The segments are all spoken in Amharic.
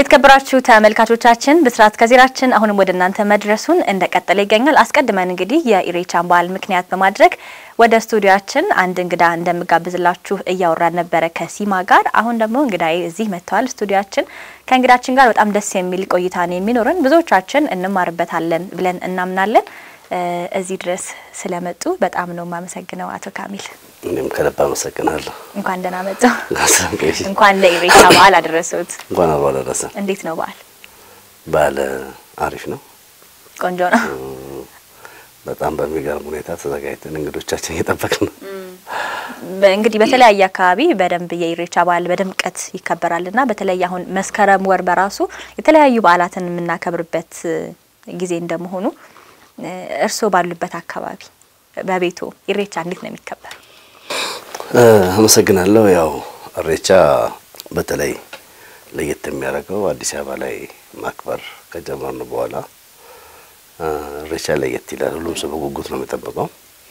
የተከበራችሁ ተመልካቾቻችን ብስራት ከዜራችን አሁንም ወደ እናንተ መድረሱን እንደቀጠለ ይገኛል። አስቀድመን እንግዲህ የኢሬቻን በዓል ምክንያት በማድረግ ወደ ስቱዲያችን አንድ እንግዳ እንደምጋብዝላችሁ እያወራን ነበረ ከሲማ ጋር። አሁን ደግሞ እንግዳዬ እዚህ መጥተዋል ስቱዲያችን። ከእንግዳችን ጋር በጣም ደስ የሚል ቆይታ ነው የሚኖረን። ብዙዎቻችን እንማርበታለን ብለን እናምናለን። እዚህ ድረስ ስለመጡ በጣም ነው የማመሰግነው አቶ ካሚል። እኔም ከልብ አመሰግናለሁ። እንኳን ደህና መጡ። እንኳን ለኢሬቻ በዓል አደረሰዎት። እንኳን አብሮ አደረሰ። እንዴት ነው በዓል? በዓል አሪፍ ነው፣ ቆንጆ ነው። በጣም በሚገርም ሁኔታ ተዘጋጅተን እንግዶቻችን እየጠበቅን ነው። እንግዲህ በተለያየ አካባቢ በደንብ የኢሬቻ በዓል በድምቀት ይከበራልና በተለይ አሁን መስከረም ወር በራሱ የተለያዩ በዓላትን የምናከብርበት ጊዜ እንደመሆኑ እርስዎ ባሉበት አካባቢ በቤቱ ኢሬቻ እንዴት ነው የሚከበር? አመሰግናለሁ። ያው ኢሬቻ በተለይ ለየት የሚያደርገው አዲስ አበባ ላይ ማክበር ከጀመርን በኋላ ኢሬቻ ለየት ይላል። ሁሉም ሰው በጉጉት ነው የሚጠብቀው።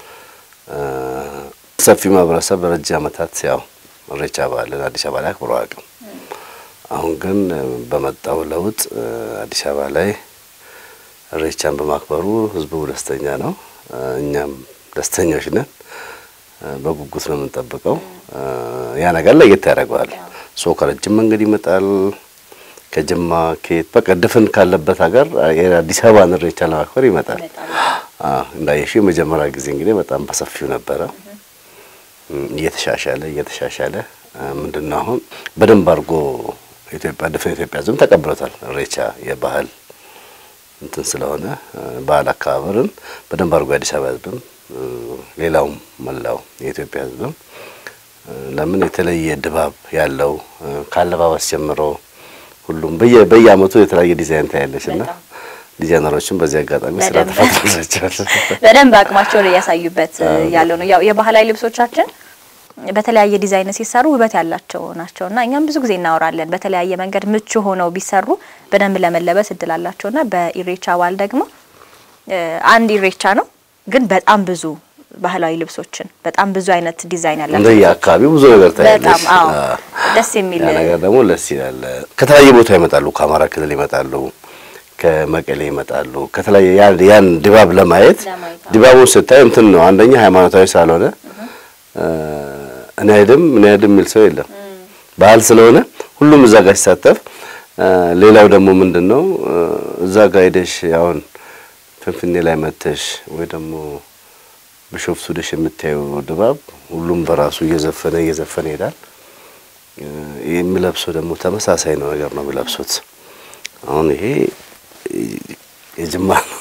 ሰፊ ማህበረሰብ በረጅም ዓመታት ያው ኢሬቻ በዓልን አዲስ አበባ ላይ አክብሮ አያውቅም። አሁን ግን በመጣው ለውጥ አዲስ አበባ ላይ ኢሬቻን በማክበሩ ህዝቡ ደስተኛ ነው። እኛም ደስተኞች ነን። በጉጉት ነው የምንጠብቀው። ያ ነገር ለየት ያደርገዋል። ሰው ከረጅም መንገድ ይመጣል። ከጅማ ከየት በቃ ድፍን ካለበት ሀገር የአዲስ አበባን ኢሬቻ ለማክበር ይመጣል። እንዳየሽው የመጀመሪያ ጊዜ እንግዲህ በጣም በሰፊው ነበረ። እየተሻሻለ እየተሻሻለ ምንድነው አሁን በደንብ አድርጎ ኢትዮጵያ ድፍን ኢትዮጵያ ህዝብም ተቀብሎታል። ኢሬቻ የባህል እንትን ስለሆነ ባህል አከባበርን በደንብ አድርጎ የአዲስ አበባ ህዝብም ሌላውም መላው የኢትዮጵያ ህዝብም ለምን የተለየ ድባብ ያለው ካለባበስ ጀምሮ ሁሉም በየ በየአመቱ የተለያየ ዲዛይን ታያለች እና ዲዛይነሮችን በዚህ አጋጣሚ ስራ ተፈጥሮላቸዋል። በደንብ አቅማቸውን እያሳዩበት ያለው ነው። ያው የባህላዊ ልብሶቻችን በተለያየ ዲዛይን ሲሰሩ ውበት ያላቸው ናቸው እና እኛም ብዙ ጊዜ እናወራለን። በተለያየ መንገድ ምቹ ሆነው ቢሰሩ በደንብ ለመለበስ እድል አላቸው እና በኢሬቻ በዓል ደግሞ አንድ ኢሬቻ ነው ግን በጣም ብዙ ባህላዊ ልብሶችን በጣም ብዙ አይነት ዲዛይን ያላቸው እንደየ አካባቢው ብዙ ነገር ታያለች። በጣም አዎ፣ ደስ የሚል ያ ነገር ደግሞ ደስ ይላል። ከተለያየ ቦታ ይመጣሉ። ከአማራ ክልል ይመጣሉ፣ ከመቀሌ ይመጣሉ። ከተለያየ ያን ያን ድባብ ለማየት ድባቡን ስታይ እንትን ነው አንደኛ ሃይማኖታዊ ስላልሆነ እኔ አይደም እኔ አይደም የሚል ሰው የለም። ባህል ስለሆነ ሁሉም እዛ ጋር ሲሳተፍ፣ ሌላው ደግሞ ምንድነው እዛ ጋር ሄደሽ አሁን ፍንፍኔ ላይ መተሽ ወይ ደግሞ ቢሾፍቱ ሄደሽ የምታየው ድባብ ሁሉም በራሱ እየዘፈነ እየዘፈነ ይሄዳል። የሚለብሰው ደግሞ ተመሳሳይ ነው ነገር ነው የሚለብሱት። አሁን ይሄ የጅማ ነው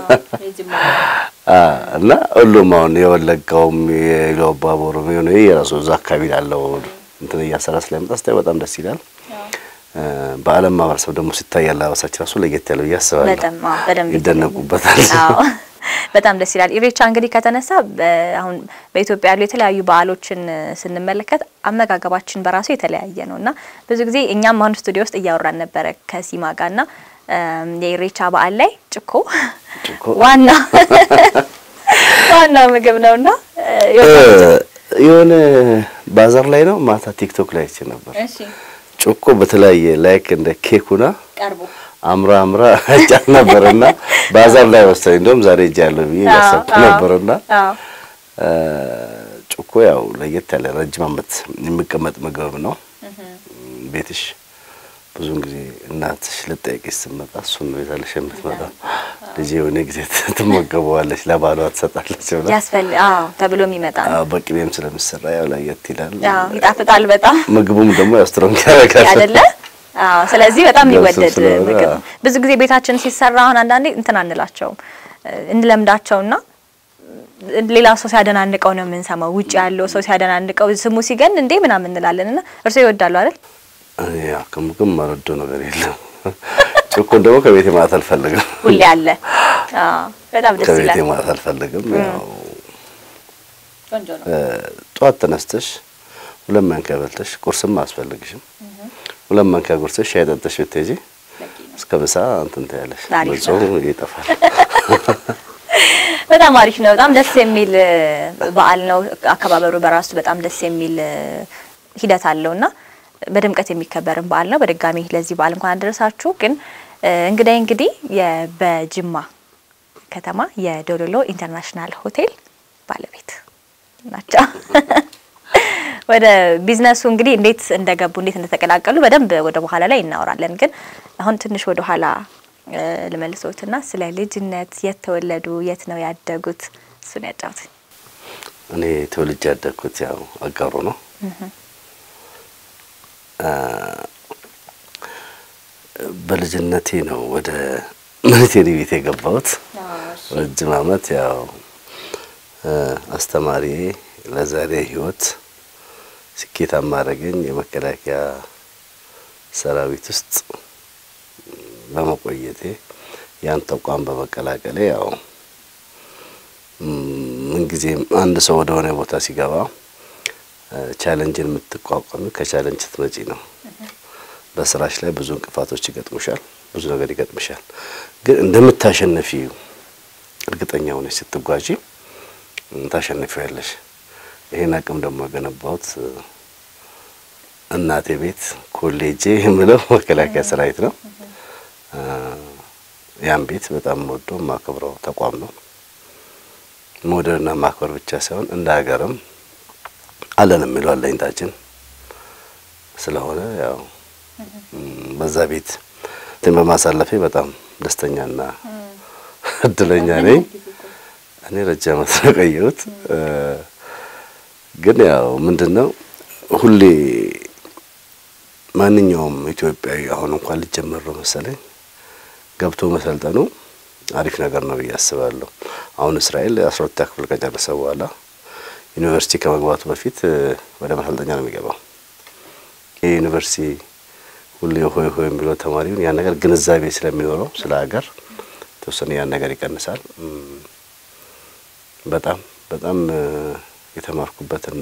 እና ሁሉም አሁን የወለጋውም የኢሉአባቦርም የሆነ የራሱ እዛ አካባቢ ያለው እንትን እያሰራ ስለሚመጣ ስታይ በጣም ደስ ይላል። በዓለም ማህበረሰብ ደግሞ ሲታይ አለባበሳችን ራሱ ለየት ያለው ብዬ አስባለሁ። በጣም አዎ፣ በደንብ ይደነቁበታል። አዎ በጣም ደስ ይላል። ኢሬቻ እንግዲህ ከተነሳ አሁን በኢትዮጵያ ያሉ የተለያዩ በዓሎችን ስንመለከት አመጋገባችን በራሱ የተለያየ ነው እና ብዙ ጊዜ እኛም አሁን ስቱዲዮ ውስጥ እያወራን ነበረ ከሲማ ጋርና የኢሬቻ በዓል ላይ ጭኮ ዋና ዋና ምግብ ነውና የሆነ ባዛር ላይ ነው ማታ ቲክቶክ ላይ አይቼ ነበር። ጭኮ በተለያየ ላይክ እንደ ኬኩና ቀርቦ አምራ አምራ ጫት ነበርና ባዛር ላይ ወሰደኝ። እንደውም ዛሬ እጅ ያለው ብዬ ያሰብኩ ነበርና ጭኮ ያው ለየት ያለ ረጅም ዓመት የሚቀመጥ ምግብ ነው። ቤትሽ ብዙውን ጊዜ እናትሽ ልጠይቅሽ ስትመጣ እሱን ነው ይዛለሽ የምትመጣው። ልጄ የሆነ ጊዜ ትመገበዋለች፣ ለባሏ ትሰጣለች ብላ ያስፈል አዎ ተብሎ የሚመጣ ነው። አዎ በቅቤም ስለሚሰራ ያው ለየት ይላል። አዎ ይጣፍጣል በጣም ምግቡም ደግሞ ያው ስትሮንግ ያደርጋል አይደለ? አዎ ስለዚህ በጣም ገብስም የሚወደድ ስለሆነ፣ ምግብ አዎ። ብዙ ጊዜ ቤታችን ሲሰራ አሁን አንዳንዴ እንትን አንላቸውም እንለምዳቸውና ሌላ ሰው ሲያደናንቀው ነው የምንሰማው። ውጭ ያለው ሰው ሲያደናንቀው ስሙ ሲገን እንዴ ምናምን እንላለን እና እርስዎ ይወዳሉ አይደል? ያው ከምግብ ማረዶ ነገር የለም። ጭኮን ደግሞ ከቤቴ ማለት አልፈልግም። ሁሌ አለ። አዎ በጣም ደስ ከቤቴ ይላል። ማለት አልፈልግም። ያው ቆንጆ ነው። ጠዋት ተነስተሽ ሁለት ማንኪያ በልተሽ ቁርስም አያስፈልግሽም። ሁለት ማንኪያ ጉርሰሽ ሻይ ጠጥተሽ ብትሄጂ እስከ ምሳ እንትን ትያለሽ። አሪፍ ነው። በጾም ይጠፋል። በጣም አሪፍ ነው። በጣም ደስ የሚል በዓል ነው። አከባበሩ በራሱ በጣም ደስ የሚል ሂደት አለውና በድምቀት የሚከበርን በዓል ነው። በድጋሚ ለዚህ በዓል እንኳን አደረሳችሁ። ግን እንግዳይ እንግዲህ በጅማ ከተማ የዶሎሎ ኢንተርናሽናል ሆቴል ባለቤት ናቸው። ወደ ቢዝነሱ እንግዲህ እንዴት እንደገቡ እንዴት እንደተቀላቀሉ በደንብ ወደ በኋላ ላይ እናወራለን። ግን አሁን ትንሽ ወደ ኋላ ልመልሶትና ስለ ልጅነት የት ተወለዱ፣ የት ነው ያደጉት? እሱን ያጫውትኝ። እኔ ተወልጄ ያደግኩት ያው አጋሮ ነው። በልጅነቴ ነው ወደ ሚሊቴሪ ቤት የገባሁት። ረጅም ዓመት ያው አስተማሪ ለዛሬ ህይወት ስኬታማ አደረገኝ። የመከላከያ ሰራዊት ውስጥ በመቆየቴ ያን ተቋም በመቀላቀሌ ያው ምንጊዜም አንድ ሰው ወደ ሆነ ቦታ ሲገባ ቻለንጅን የምትቋቋሚ ከቻለንጅ ስትመጪ ነው። በስራሽ ላይ ብዙ እንቅፋቶች ይገጥሙሻል፣ ብዙ ነገር ይገጥምሻል። ግን እንደምታሸነፊ እርግጠኛ ሆነሽ ስትጓዢ ታሸንፊያለሽ። ይሄን አቅም ደግሞ የገነባሁት እናቴ ቤት ኮሌጄ የምለው መከላከያ ሰራዊት ነው። ያን ቤት በጣም ወዶ የማከብረው ተቋም ነው። መውደድና ማክበር ብቻ ሳይሆን እንደ ሀገርም አለን የሚለው አለኝታችን ስለሆነ ያው በዛ ቤት እንትን በማሳለፌ በጣም ደስተኛና እድለኛ ነኝ። እኔ ረጅም ዓመት ነው የቆየሁት። ግን ያው ምንድን ነው ሁሌ ማንኛውም ኢትዮጵያዊ አሁን እንኳን ሊጀመር ነው መሰለኝ ገብቶ መሰልጠኑ አሪፍ ነገር ነው ብዬ አስባለሁ። አሁን እስራኤል አስራ ሁለተኛ ክፍል ከጨረሰ በኋላ ዩኒቨርሲቲ ከመግባቱ በፊት ወደ መሰልጠኛ ነው የሚገባው። ይህ ዩኒቨርሲቲ ሁሌ ሆይ ሆይ የሚለው ተማሪውን ያን ነገር ግንዛቤ ስለሚኖረው ስለ ሀገር የተወሰነ ያን ነገር ይቀንሳል። በጣም በጣም የተማርኩበትና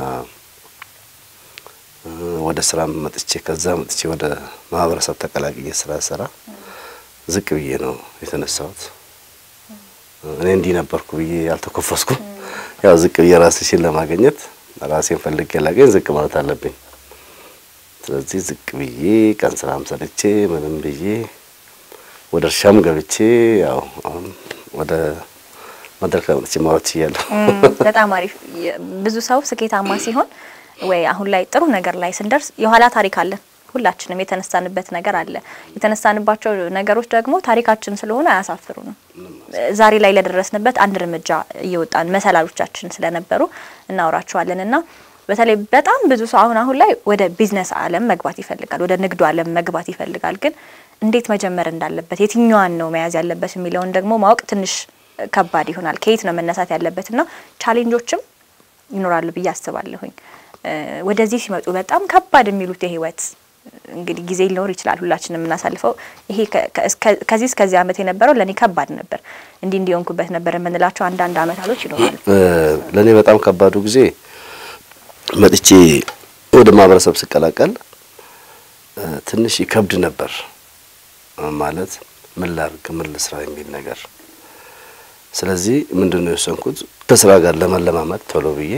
ወደ ስራ መጥቼ ከዛ መጥቼ ወደ ማህበረሰብ ተቀላቅዬ ስራ ሰራ ዝቅ ብዬ ነው የተነሳሁት። እኔ እንዲህ ነበርኩ ብዬ አልተኮፈስኩም። ያው ዝቅ ብዬ ራስሽን ለማግኘት ራሴን ፈልጌ ላገኝ ዝቅ ማለት አለብኝ። ስለዚህ ዝቅ ብዬ ቀን ስራም ሰርቼ ምንም ብዬ ወደ እርሻም ገብቼ ያው አሁን ወደ መድረክ ላይ መጥቼ ማውራት ችያለሁ። በጣም አሪፍ። ብዙ ሰው ስኬታማ ሲሆን ወይ አሁን ላይ ጥሩ ነገር ላይ ስንደርስ የኋላ ታሪክ አለን። ሁላችንም የተነሳንበት ነገር አለ። የተነሳንባቸው ነገሮች ደግሞ ታሪካችን ስለሆነ አያሳፍሩንም። ዛሬ ላይ ለደረስንበት አንድ እርምጃ እየወጣን መሰላሎቻችን ስለነበሩ እናወራቸዋለን እና በተለይ በጣም ብዙ ሰው አሁን አሁን ላይ ወደ ቢዝነስ ዓለም መግባት ይፈልጋል፣ ወደ ንግዱ ዓለም መግባት ይፈልጋል። ግን እንዴት መጀመር እንዳለበት የትኛዋን ነው መያዝ ያለበት የሚለውን ደግሞ ማወቅ ትንሽ ከባድ ይሆናል። ከየት ነው መነሳት ያለበት እና ቻሌንጆችም ይኖራሉ ብዬ አስባለሁኝ። ወደዚህ ሲመጡ በጣም ከባድ የሚሉት የህይወት እንግዲህ ጊዜ ሊኖር ይችላል። ሁላችንም የምናሳልፈው ይሄ ከዚህ እስከዚህ ዓመት የነበረው ለእኔ ከባድ ነበር፣ እንዲህ እንዲሆንኩበት ነበር የምንላቸው አንዳንድ አመታቶች ይኖራሉ። ለእኔ በጣም ከባዱ ጊዜ መጥቼ ወደ ማህበረሰብ ስቀላቀል ትንሽ ይከብድ ነበር። ማለት ምን ላርግ፣ ምን ልስራ የሚል ነገር። ስለዚህ ምንድን ነው የወሰንኩት ከስራ ጋር ለመለማመድ ቶሎ ብዬ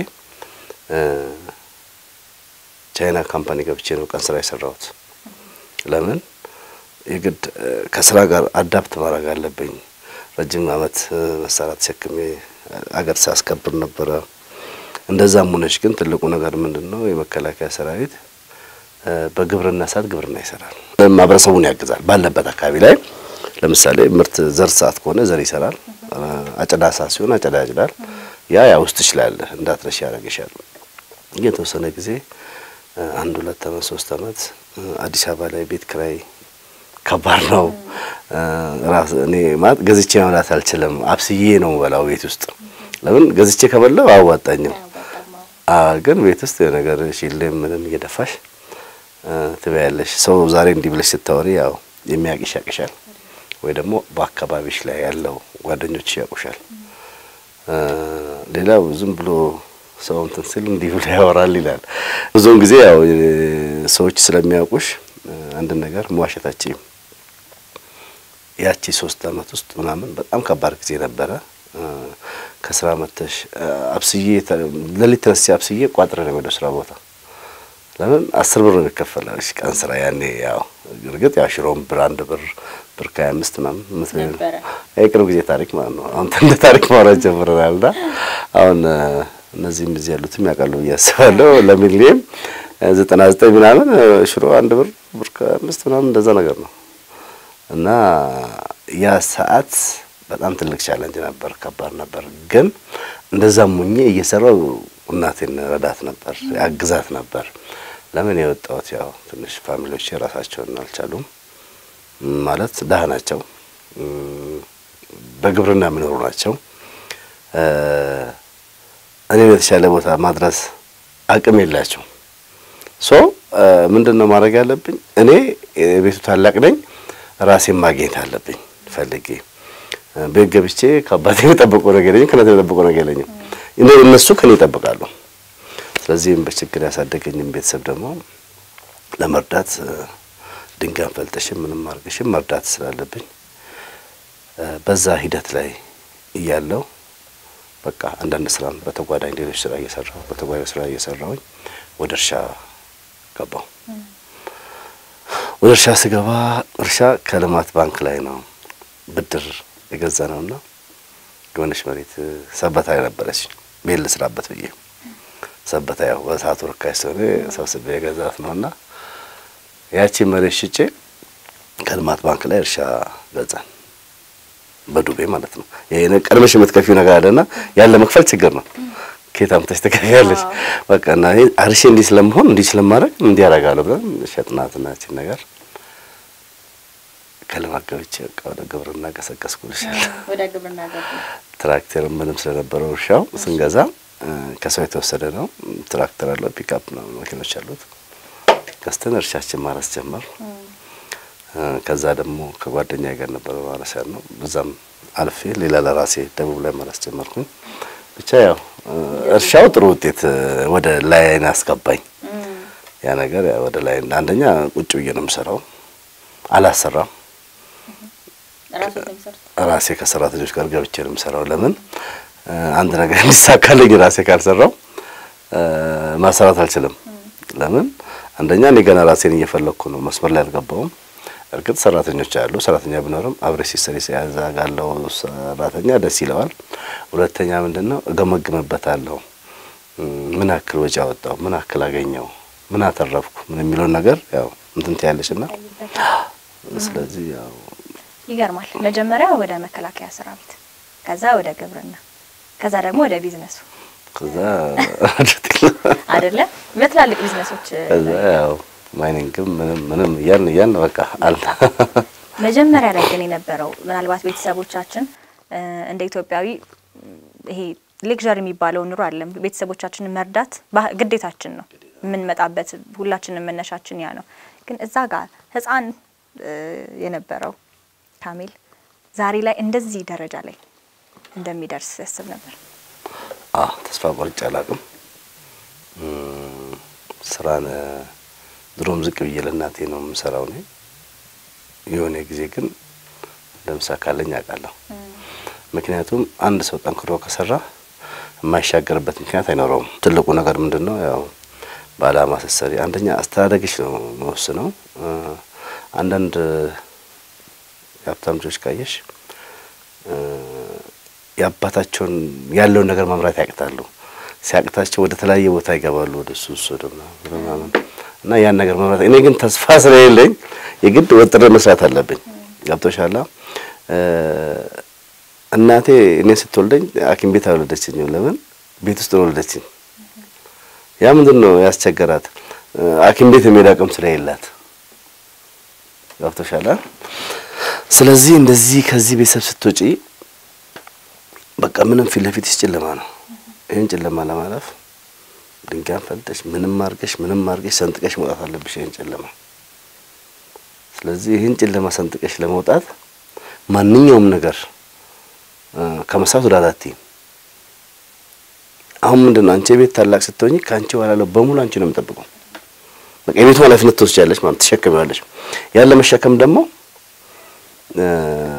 ቻይና ካምፓኒ ገብቼ ነው ቀን ስራ የሰራሁት። ለምን የግድ ከስራ ጋር አዳፕት ማድረግ አለብኝ። ረጅም አመት መሳሪያ ተሸክሜ አገር ሳስከብር ነበረ። እንደዛም ሆነች ግን ትልቁ ነገር ምንድን ነው የመከላከያ ሰራዊት በግብርና ሰዓት ግብርና ይሰራል፣ ማህበረሰቡን ያግዛል። ባለበት አካባቢ ላይ ለምሳሌ ምርት ዘር ሰዓት ከሆነ ዘር ይሰራል፣ አጨዳ ሰዓት ሲሆን አጨዳ ያጭዳል። ያ ያ ውስጥ ይችላል እንዳትረሽ ያደርግሻል። የተወሰነ ጊዜ አንድ ሁለት አመት ሶስት አመት አዲስ አበባ ላይ ቤት ክራይ ከባድ ነው። ራስ እኔ ማለት ገዝቼ መብላት አልችልም። አብስዬ ነው በላው ቤት ውስጥ ለምን ገዝቼ ከበላው አያዋጣኝም። ግን ቤት ውስጥ ነገር ሺሌም ምንም እየደፋሽ ትበያለሽ። ሰው ዛሬ እንዲህ ብለሽ ስታወሪ ያው የሚያቅሽ ያቅሻል፣ ወይ ደግሞ በአካባቢሽ ላይ ያለው ጓደኞች ያውቁሻል። ሌላው ዝም ብሎ ሰው እንትን ሲል እንዲህ ብሎ ያወራል ይላል። ብዙውን ጊዜ ያው ሰዎች ስለሚያውቁሽ አንድ ነገር መዋሸታችም ያቺ ሶስት አመት ውስጥ ምናምን በጣም ከባድ ጊዜ ነበረ። ከስራ መተሽ አብስዬ ለሊት ተነስቼ አብስዬ ቋጥረ ነው ወደ ስራ ቦታ ለምን አስር ብር ነው የሚከፈለው እሺ ቀን ስራ ያኔ ያው እርግጥ ያው ሽሮም ብር አንድ ብር ብር ከሀያ አምስት ምናምን የምትበይው ነበረ። የቅርብ ጊዜ ታሪክ ማለት ነው። አሁን እንደ ታሪክ ማውራት ጀምረናል እና አሁን እ፣ እነዚህም እዚህ ያሉትም ያውቃሉ ብዬ አስባለሁ። ለሚሊየም ዘጠና ዘጠኝ ምናምን እ፣ ሽሮ አንድ ብር ብር ከአምስት ምናምን እንደዛ ነገር ነው እና ያ ሰዓት በጣም ትልቅ ቻለንጅ ነበር፣ ከባድ ነበር። ግን እንደዛም ሙኜ እየሰራው እናቴን ረዳት ነበር፣ ያግዛት ነበር። ለምን የወጣሁት ያው ትንሽ ፋሚሊዎች የራሳቸውን አልቻሉም ማለት ድሀ ናቸው፣ እም፣ በግብርና የሚኖሩ ናቸው። እ፣ እኔን የተሻለ ቦታ ማድረስ አቅም የላቸው ሶ ምንድን ነው ማድረግ ያለብኝ? እኔ የቤቱ ታላቅ ነኝ፣ ራሴን ማግኘት አለብኝ ፈልጌ እ፣ ቤት ገብቼ ከአባቴ የጠበቀው ነገር የለኝም፣ ከእናቴ የጠበቀው ነገር የለኝም። እነ- እነሱ ከኔ ይጠብቃሉ። ስለዚህም በችግር ያሳደገኝም ቤተሰብ ደግሞ ለመርዳት እ፣ ድንጋይ ፈልጠሽም ምንም አድርገሽም መርዳት ስላለብኝ እ፣ በዛ ሂደት ላይ እያለው በቃ አንዳንድ ስራ በተጓዳኝ ሌሎች ስራ እየሰራሁ በተጓዳኝ ስራ እየሰራሁኝ ወደ እርሻ ገባሁ። ወደ እርሻ ስገባ እርሻ ከልማት ባንክ ላይ ነው ብድር የገዛ ነውና የሆነች መሬት እ፣ ሰበታ ላይ ነበረች ቤት ልስራበት ብዬ ሰበታ ያው በሰዓቱ ርካሽ ስለሆነ ሰብስቤ የገዛት ነውና ያቺ መሬት ሽጬ ከልማት ባንክ ላይ እርሻ ገዛን በዱቤ ማለት ነው። ይሄ ቀድመሽ የምትከፊው ነገር አለና ያለ መክፈል ችግር ነው። ከየት አምጥተሽ ትከፍያለሽ? በቃ እና ይሄ አርሼ እንዲህ ስለመሆን እንዲህ ስለማድረግ እንዲህ ያደርጋለሁ ብለን ሸጥናትና ያቺን ነገር ከልማት ገብቼ በቃ ወደ ግብርና ቀሰቀስኩልሻል። ወደ ግብርና ገቡ። ትራክተር ምንም ስለነበረው እርሻው ስንገዛ እ፣ ከሰው የተወሰደ ነው። ትራክተር አለው፣ ፒክአፕ ነው መኪኖች አሉት። ገዝተን እርሻችን ማረስ ጀመር። እ፣ ከዛ ደግሞ ከጓደኛ ጋር ነበረ ማረስ ያልነው። በዛም አልፌ ሌላ ለራሴ ደቡብ ላይ ማረስ ጀመርኩኝ። ብቻ ያው እ፣ እርሻው ጥሩ ውጤት እ፣ ወደ ላይ አስገባኝ። ያ ነገር ያው ወደ ላይ አንደኛ ቁጭ ብዬ ነው የምሰራው፣ አላሰራም ራሱ የሚሰሩት ራሴ ከሰራተኞች ጋር ገብቼ ነው የምሰራው። ለምን እ፣ አንድ ነገር እንዲሳካልኝ ራሴ ካልሰራው እ፣ ማሰራት አልችልም። ለምን አንደኛ እኔ ገና ራሴን እየፈለግኩ ነው፣ መስመር ላይ አልገባውም። እርግጥ ሰራተኞች አሉ፣ ሰራተኛ ቢኖርም አብሬ ሲሰሪ ሲያዛጋለው ሰራተኛ ደስ ይለዋል። ሁለተኛ ምንድን ነው እገመግምበታለሁ። እ፣ ምን ያክል ወጪ አወጣው፣ ምን ያክል አገኘው፣ ምን አተረፍኩ፣ ምን የሚለውን ነገር ያው እንትን ትያለሽና ስለዚህ ያው ይገርማል። መጀመሪያ ወደ መከላከያ ሰራዊት፣ ከዛ ወደ ግብርና፣ ከዛ ደግሞ ወደ ቢዝነሱ ከዛ አይደለ? በትላልቅ ቢዝነሶች ከዛ ያው ማይኒንግም ምንም ምንም እያልን እያልን በቃ አለ መጀመሪያ ላይ ግን የነበረው ምናልባት ቤተሰቦቻችን እ፣ እንደ ኢትዮጵያዊ ይሄ ሌክዠር የሚባለው ኑሮ አለም ቤተሰቦቻችንን መርዳት ባህ- ግዴታችን ነው። የምንመጣበት ሁላችንም መነሻችን ያ ነው። ግን እዛ ጋር ሕፃን እ፣ የነበረው ካሚል ዛሬ ላይ እንደዚህ ደረጃ ላይ እንደሚደርስ ያስብ ነበር። አዎ ተስፋ ቆርጬ አላውቅም። እም፣ ስራን እ፣ ድሮም ዝቅ ብዬ ለእናቴ ነው የምሰራው እኔ። የሆነ ጊዜ ግን እንደምሳካለኝ አውቃለሁ። ምክንያቱም አንድ ሰው ጠንክሮ ከሰራ የማይሻገርበት ምክንያት አይኖረውም። ትልቁ ነገር ምንድን ነው? ያው በአላማ ስትሰሪ አንደኛ አስተዳደግሽ ነው መወስነው። እ፣ አንዳንድ የሀብታም ልጆች ካየሽ እ፣ የአባታቸውን ያለውን ነገር መምራት ያቅታሉ። ሲያቅታቸው ወደ ተለያየ ቦታ ይገባሉ፣ ወደ ሱስ ወደ ምናምን ወደ ምናምን እና ያን ነገር መምራት እኔ ግን ተስፋ ስለሌለኝ የግድ ወጥሬ መስራት አለብኝ። ገብቶሻላ እ፣ እናቴ እኔን ስትወልደኝ ሐኪም ቤት አልወለደችኝም። ለምን ቤት ውስጥ ነው ወለደችኝ። ያ ምንድን ነው ያስቸገራት? እ፣ ሐኪም ቤት የሚሄድ አቅም ስለሌላት ገብቶሻላ። ስለዚህ እንደዚህ ከዚህ ቤተሰብ ስትወጪ በቃ ምንም ፊት ለፊትሽ ጨለማ ነው። ይህን ጨለማ ለማለፍ ድንጋይ ፈልጠሽ ምንም አርገሽ ምንም አርገሽ ሰንጥቀሽ መውጣት አለብሽ ይህን ጨለማ። ስለዚህ ይህን ጨለማ ሰንጥቀሽ ለመውጣት ማንኛውም ነገር እ፣ ከመስራት ወደ አራት አሁን ምንድን ነው አንቺ የቤት ታላቅ ስትሆኚ ከአንቺ በኋላ ያለው በሙሉ አንቺ ነው የሚጠብቀው። በቃ የቤቱ ኃላፊነት ትወስጃለሽ ማለት ትሸከሚዋለሽ። ያለ መሸከም ደግሞ እ፣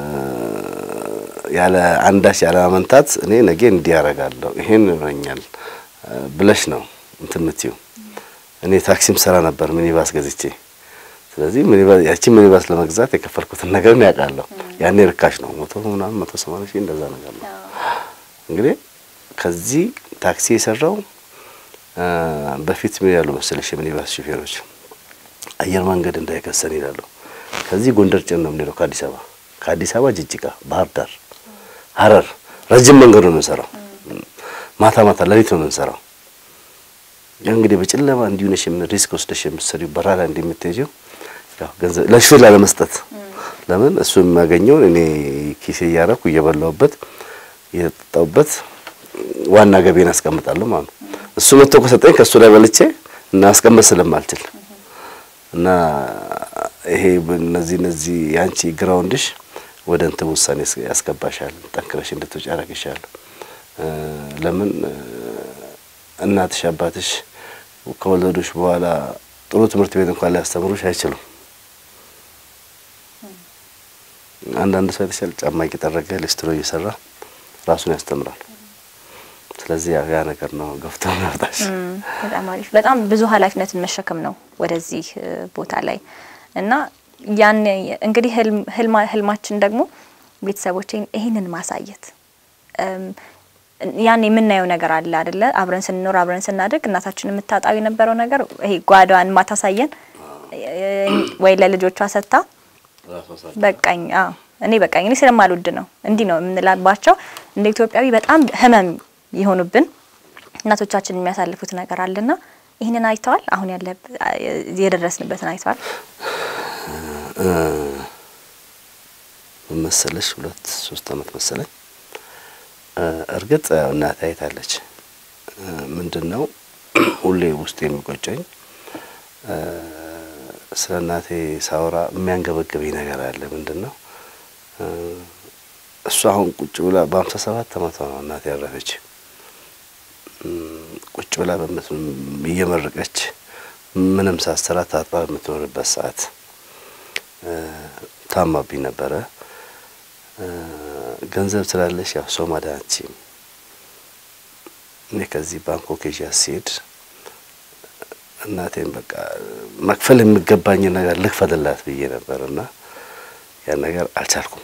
ያለ አንዳች ያለ ማመንታት እኔ ነገ እንዲህ ያደርጋለሁ ይሄን ይሆነኛል እ፣ ብለሽ ነው እንትን የምትይው እኔ ታክሲም ሰራ ነበር ሚኒባስ ገዝቼ። ስለዚህ ሚኒባስ ያቺ ሚኒባስ ለመግዛት የከፈልኩትን ነገር ነው ያውቃለሁ። ያኔ ርካሽ ነው፣ መቶ ምናምን መቶ ሰማንያ ሺህ እንደዛ ነገር ነው። እንግዲህ ከዚህ ታክሲ የሰራው በፊት ምን ያሉ መሰለሽ የሚኒባስ ሹፌሮች አየር መንገድ እንዳይከሰን ይላሉ። ከዚህ ጎንደር ጭን ነው የምንሄደው ከአዲስ አበባ ከአዲስ አበባ ጅጅጋ፣ ባህር ዳር፣ ሀረር ረጅም መንገድ ነው የምንሰራው። ማታ ማታ ሌሊት ነው የምንሰራው። ያ እንግዲህ በጨለማ እንዲሁ ነሽ ምን ሪስክ ወስደሽ የምትሰሪው በረሃ ላይ እንደምትሄጂው ያው ገንዘብ ለሹፌር ላለመስጠት ለምን እሱ የሚያገኘውን እኔ ኪሴ እያረኩ እየበላሁበት እየጠጣሁበት ዋና ገቢን አስቀምጣለሁ ማለት ነው። እሱ መጥቶ ከሰጠኝ ከእሱ ላይ በልቼ እና አስቀምጥ ስለማልችል እና ይሄ እነዚህ እነዚህ ያንቺ ግራውንድሽ ወደ እንትን ውሳኔ ያስገባሻል፣ ጠንክረሽ እንድትወጪ ያደርግሻል። ለምን እናትሽ አባትሽ ከወለዱሽ በኋላ ጥሩ ትምህርት ቤት እንኳን ሊያስተምሩሽ አይችሉም። አንዳንድ ሰው የተሻለ ጫማ እየጠረገ ሊስትሮ እየሰራ ራሱን ያስተምራል። ስለዚህ ያ ያ ነገር ነው ገፍቶ ያወጣሽ። በጣም አሪፍ። በጣም ብዙ ኃላፊነትን መሸከም ነው ወደዚህ ቦታ ላይ እና ያን እንግዲህ ህልማችን ደግሞ ቤተሰቦቼን ይህንን ማሳየት ያን የምናየው ነገር አለ አይደለ? አብረን ስንኖር አብረን ስናድግ እናታችን የምታጣው የነበረው ነገር ይሄ ጓዳዋን ማታሳየን ወይ ለልጆቿ ሰጥታ በቃኝ እኔ በቃኝ እኔ ስለማልወድ ነው እንዲህ ነው የምንላባቸው እንደ ኢትዮጵያዊ በጣም ህመም የሆኑብን እናቶቻችን የሚያሳልፉት ነገር አለና ይህንን አይተዋል። አሁን ያለ የደረስንበትን አይተዋል። መሰለሽ ሁለት ሶስት አመት መሰለኝ። እርግጥ እናቴ አይታለች። ምንድን ነው ሁሌ ውስጥ የሚቆጨኝ ስለ እናቴ ሳወራ የሚያንገበግበኝ ነገር አለ። ምንድን ነው እሱ አሁን ቁጭ ብላ በሀምሳ ሰባት አመቷ ነው እናቴ ያረፈች። ቁጭ ብላ እየመረቀች ምንም ሳትሰራ ታጥባ በምትኖርበት ሰዓት ታማብኝ ነበረ። ገንዘብ ስላለሽ ያው ሰው ማዳን አትችይም። እኔ ከዚህ ባንኮክ ይዣት ስሄድ እናቴን በቃ መክፈል የሚገባኝን ነገር ልክፈልላት ብዬ ነበር እና ያን ነገር አልቻልኩም።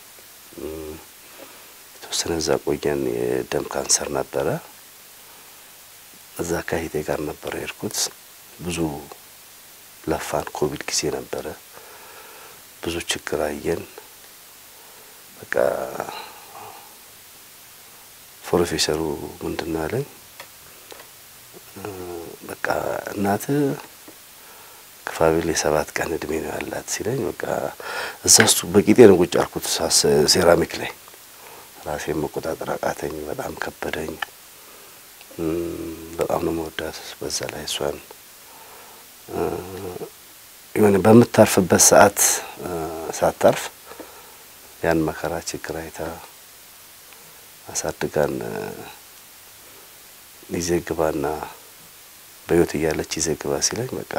የተወሰነ እዛ ቆየን። የደም ካንሰር ነበረ። እዛ ከሂቴ ጋር ነበረ የሄድኩት። ብዙ ለፋን። ኮቪድ ጊዜ ነበረ። ብዙ ችግር አየን። በቃ ፕሮፌሰሩ ምንድን ነው ያለኝ? በቃ እናት ክፋቢል የሰባት ቀን እድሜ ነው ያላት ሲለኝ፣ በቃ እዛ ውስጥ በቂጤ ነው ቁጭ አልኩት ሴራሚክ ላይ ራሴን መቆጣጠር አቃተኝ። በጣም ከበደኝ። በጣም ነው መወዳት። በዛ ላይ እሷን የሆነ በምታርፍበት ሰዓት ሳታርፍ ያን መከራ ችግር አይታ አሳድጋን ይዘግባና በህይወት እያለች ይዘግባ ሲለኝ በቃ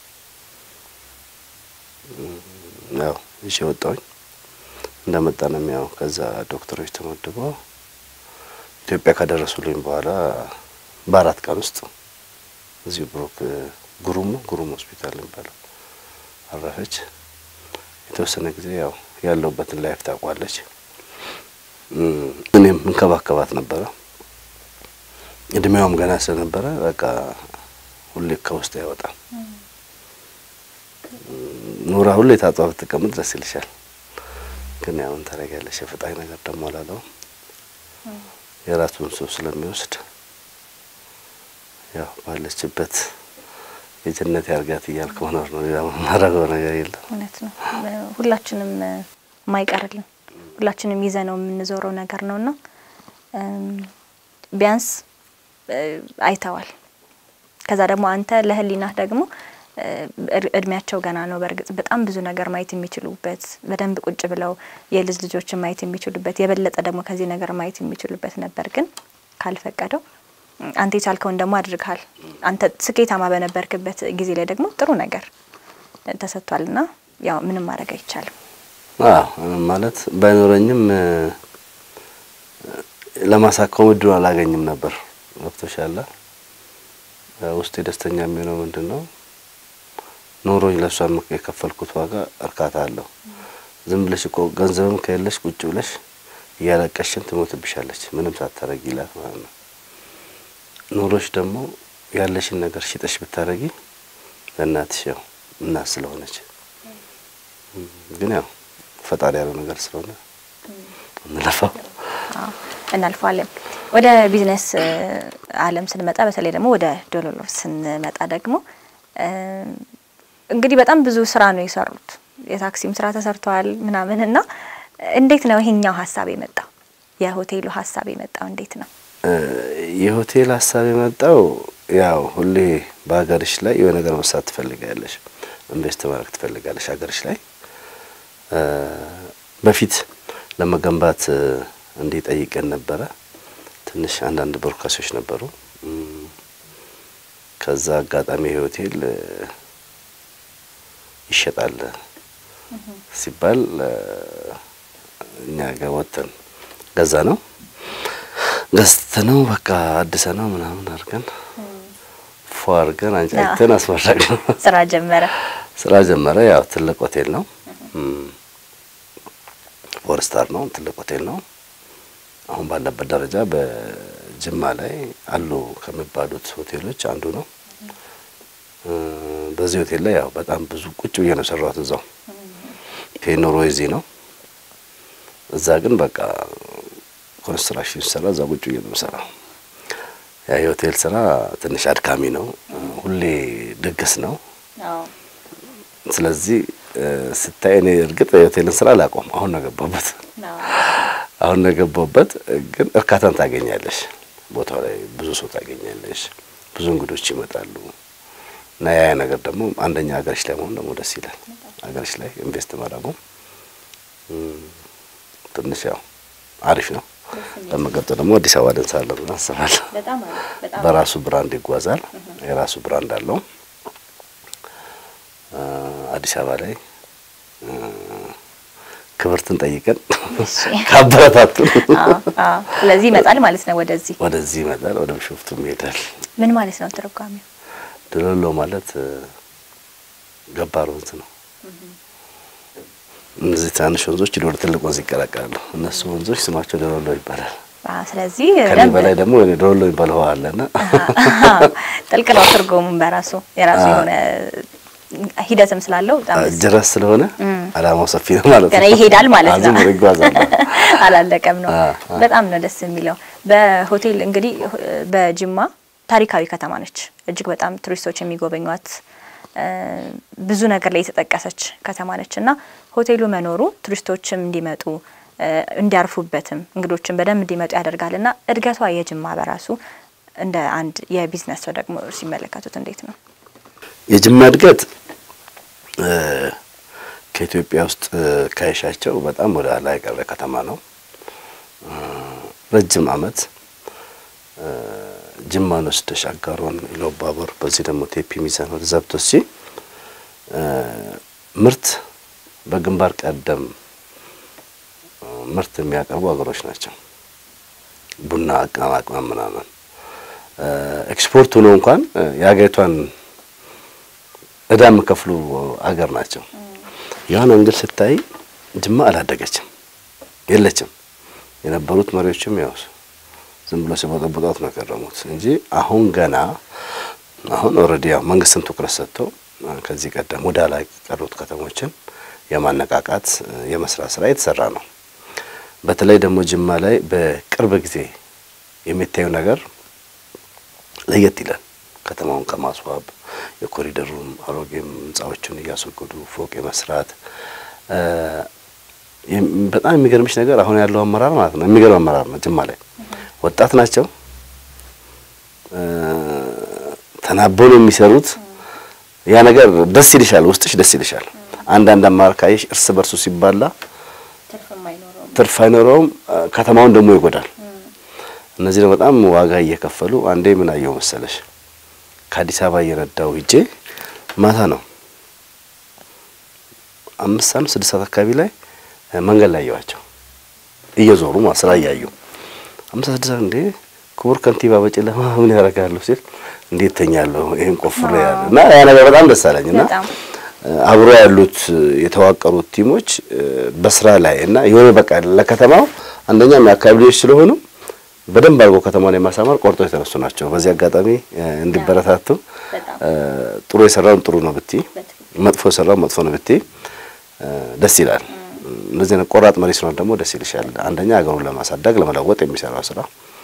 ያው ይዤ ወጣሁኝ። እንደመጣ ነው ያው ከዛ ዶክተሮች ተመድበው ኢትዮጵያ ካደረሱልኝ በኋላ በአራት ቀን ውስጥ እዚሁ ብሮክ ጉሩም ጉሩም ሆስፒታል የሚባለው አረፈች። የተወሰነ ጊዜ ያው ያለውበትን ላይፍ ታውቋለች። እኔም እንከባከባት ነበረ። እድሜዋም ገና ስለነበረ በቃ ሁሌ ከውስጥ አይወጣም። ኑራ ሁሌ ታጧ ብትቀምጥ ደስ ይልሻል። ግን ያውን ታደርጊያለሽ። የፈጣሪ ነገር ደግሞ አላለው የራሱን ሰው ስለሚወስድ ያው ባለችበት የጀነት ያርጋት እያልክ መኖር ነው። ሌላ ማድረገው ነገር የለም። እውነት ነው። ሁላችንም የማይቀርልን ሁላችንም ይዘ ነው የምንዞረው ነገር ነውና ቢያንስ አይተዋል። ከዛ ደግሞ አንተ ለህሊናህ ደግሞ እድሜያቸው ገና ነው። በእርግጥ በጣም ብዙ ነገር ማየት የሚችሉበት በደንብ ቁጭ ብለው የልጅ ልጆችን ማየት የሚችሉበት የበለጠ ደግሞ ከዚህ ነገር ማየት የሚችሉበት ነበር። ግን ካልፈቀደው አንተ የቻልከውን ደግሞ አድርግሃል። አንተ ስኬታማ በነበርክበት ጊዜ ላይ ደግሞ ጥሩ ነገር ተሰጥቷልና ያው ምንም ማድረግ አይቻልም። አዎ ማለት ባይኖረኝም ለማሳከም እድሉ አላገኝም ነበር። ገብቶሻል። ውስጤ ደስተኛ የሚሆነው ምንድን ነው ኖሮኝ ለእሷ የከፈልኩት ዋጋ እርካታ አለው። ዝም ብለሽ እኮ ገንዘብም ከሌለሽ ቁጭ ብለሽ እያለቀሽን ትሞትብሻለች ምንም ሳታረጊ ይላት ማለት ነው። ኖሮሽ ደግሞ ያለሽን ነገር ሽጠሽ ብታረጊ ለእናትሽ ያው እናት ስለሆነች ግን ያው ፈጣሪ ያለው ነገር ስለሆነ እንለፋው እናልፈዋለን። ወደ ቢዝነስ ዓለም ስንመጣ በተለይ ደግሞ ወደ ዶሎሎ ስንመጣ ደግሞ እንግዲህ በጣም ብዙ ስራ ነው የሰሩት። የታክሲም ስራ ተሰርተዋል ምናምን እና እንዴት ነው ይሄኛው ሀሳብ የመጣው? የሆቴሉ ሀሳብ የመጣው እንዴት ነው? የሆቴል ሀሳብ የመጣው ያው ሁሌ በሀገርሽ ላይ የሆነ ነገር መስራት ትፈልጋለሽ፣ ኢንቨስት ማድረግ ትፈልጋለሽ ሀገርሽ ላይ በፊት ለመገንባት እንዲጠይቀን ነበረ። ትንሽ አንዳንድ ቦርካሶች ነበሩ። ከዛ አጋጣሚ ሆቴል ይሸጣል ሲባል እኛ ጋር ወጥተን ገዛ ነው ገዝተ ነው በቃ አድሰ ነው ምናምን አድርገን ፎ አድርገን አንጫጭተን አስመረቅ ነው ስራ ጀመረ ስራ ጀመረ። ያው ትልቅ ሆቴል ነው ፎር ስታር ነው። ትልቅ ሆቴል ነው። አሁን ባለበት ደረጃ በጅማ ላይ አሉ ከሚባሉት ሆቴሎች አንዱ ነው። በዚህ ሆቴል ላይ ያው በጣም ብዙ ቁጭ ብዬ ነው ሰራሁት። እዛው ኑሮ እዚህ ነው። እዛ ግን በቃ ኮንስትራክሽን ሲሰራ እዛ ቁጭ ብዬ ነው የምሰራው። ያ የሆቴል ስራ ትንሽ አድካሚ ነው። ሁሌ ድግስ ነው። ስለዚህ ስታይ እኔ እርግጥ የሆቴልን ስራ አላቆም። አሁን ነው ገባበት አሁን ነው ገባበት። ግን እርካታን ታገኛለሽ። ቦታው ላይ ብዙ ሰው ታገኛለሽ። ብዙ እንግዶች ይመጣሉ እና ያ ነገር ደግሞ አንደኛ ሀገርሽ ላይ መሆን ደግሞ ደስ ይላል። ሀገርሽ ላይ ኢንቨስት ማድረጉ ትንሽ ያው አሪፍ ነው። ለመቀጠል ደግሞ አዲስ አበባ ደንሳለን ብለን አስባለሁ። በራሱ ብራንድ ይጓዛል። የራሱ ብራንድ አለው። አዲስ አበባ ላይ ክብርትን ጠይቀን ካበረታቱን፣ ስለዚህ ይመጣል ማለት ነው። ወደዚህ ወደዚህ ይመጣል። ወደ ቢሾፍቱም ይሄዳል። ምን ማለት ነው ትርጓሜው? ዶሎሎ ማለት ገባር ወንዝ ነው። እነዚህ ትናንሽ ወንዞች ወደ ትልቅ ወንዝ ይቀላቀላሉ። እነሱ ወንዞች ስማቸው ዶሎሎ ይባላል። ስለዚህ ከኔ በላይ ደግሞ ዶሎሎ የሚባለው ውሃ አለና ጥልቅ ነው ትርጉሙም በራሱ የራሱ የሆነ ሂደትም ስላለው በጣም ጅረት ስለሆነ አላማው ሰፊ ነው ማለት ነው። ገና ይሄዳል ማለት ነው። አዝም ይጓዛል። አላለቀም ነው። በጣም ነው ደስ የሚለው። በሆቴል እንግዲህ በጅማ ታሪካዊ ከተማ ነች። እጅግ በጣም ቱሪስቶች የሚጎበኟት ብዙ ነገር ላይ የተጠቀሰች ከተማ ነች እና ሆቴሉ መኖሩ ቱሪስቶችም እንዲመጡ እንዲያርፉበትም እንግዶችን በደንብ እንዲመጡ ያደርጋል እና እድገቷ የጅማ በራሱ እንደ አንድ የቢዝነስ ሰው ደግሞ ሲመለከቱት እንዴት ነው? የጅማ እድገት ከኢትዮጵያ ውስጥ ካይሻቸው በጣም ወደ ኋላ የቀረ ከተማ ነው። ረጅም ዓመት ጅማን ወስደሽ አጋሮን፣ ኢሉባቦር በዚህ ደግሞ ቴፒ ሚዛን ወደ ዛብቶሲ ምርት በግንባር ቀደም ምርት የሚያቀርቡ ሀገሮች ናቸው። ቡና፣ ቅመማ ቅመም ምናምን ኤክስፖርት ሆኖ እንኳን የሀገሪቷን እዳ የሚከፍሉ አገር ናቸው። ያን እንግዲህ ስታይ ጅማ አላደገችም፣ የለችም። የነበሩት መሪዎችም ያው ዝም ብሎ ሲቦጠቦጧት ነው የከረሙት እንጂ አሁን ገና አሁን ኦልሬዲ ያው መንግስትም ትኩረት ሰጥቶ ከዚህ ቀደም ወደ ላይ ቀሩት ከተሞችን የማነቃቃት የመስራት ስራ የተሰራ ነው። በተለይ ደግሞ ጅማ ላይ በቅርብ ጊዜ የሚታየው ነገር ለየት ይላል። ከተማውን ከማስዋብ የኮሪደሩን አሮጌም ህንጻዎችን እያስወገዱ ፎቅ የመስራት በጣም የሚገርምሽ ነገር አሁን ያለው አመራር ማለት ነው የሚገርም አመራር ነው። ጅማ ላይ ወጣት ናቸው፣ ተናበው ነው የሚሰሩት። ያ ነገር ደስ ይልሻል፣ ውስጥሽ ደስ ይልሻል። አንዳንድ አመራር ካየሽ እርስ በርሱ ሲባላ ትርፍ አይኖረውም፣ ከተማውን ደግሞ ይጎዳል። እነዚህ ነው በጣም ዋጋ እየከፈሉ አንዴ ምን አየው መሰለሽ ከአዲስ አበባ እየነዳው ሂጄ ማታ ነው አምስት ሰዓት ስድስት ሰዓት አካባቢ ላይ መንገድ ላይ ያዩዋቸው እየዞሩ ስራ እያዩ አምስት ስድስት ሰዓት እንዴ ክቡር ከንቲባ በጨለማ ምን ያደርጋሉ ሲል እንዴት ተኛለሁ ይሄን ቆፍሬ ያለ እና ያ ነገር በጣም ደስ አለኝ እና በጣም አብሮ ያሉት የተዋቀሩት ቲሞች በስራ ላይ እና የሆነ በቃ ለከተማው አንደኛም የአካባቢ ልጆች ስለሆኑ በደንብ አድርጎ ከተማውን የማሳመር ቆርጦ የተነሱ ናቸው። በዚህ አጋጣሚ እንዲበረታቱ ጥሩ የሰራውን ጥሩ ነው ብቲ፣ መጥፎ የሰራውን መጥፎ ነው ብቲ ደስ ይላል። እንደዚህ አይነት ቆራጥ መሪ ሲኖር ደግሞ ደስ ይልሻል። አንደኛ ሀገሩን ለማሳደግ ለመለወጥ የሚሰራው ስራ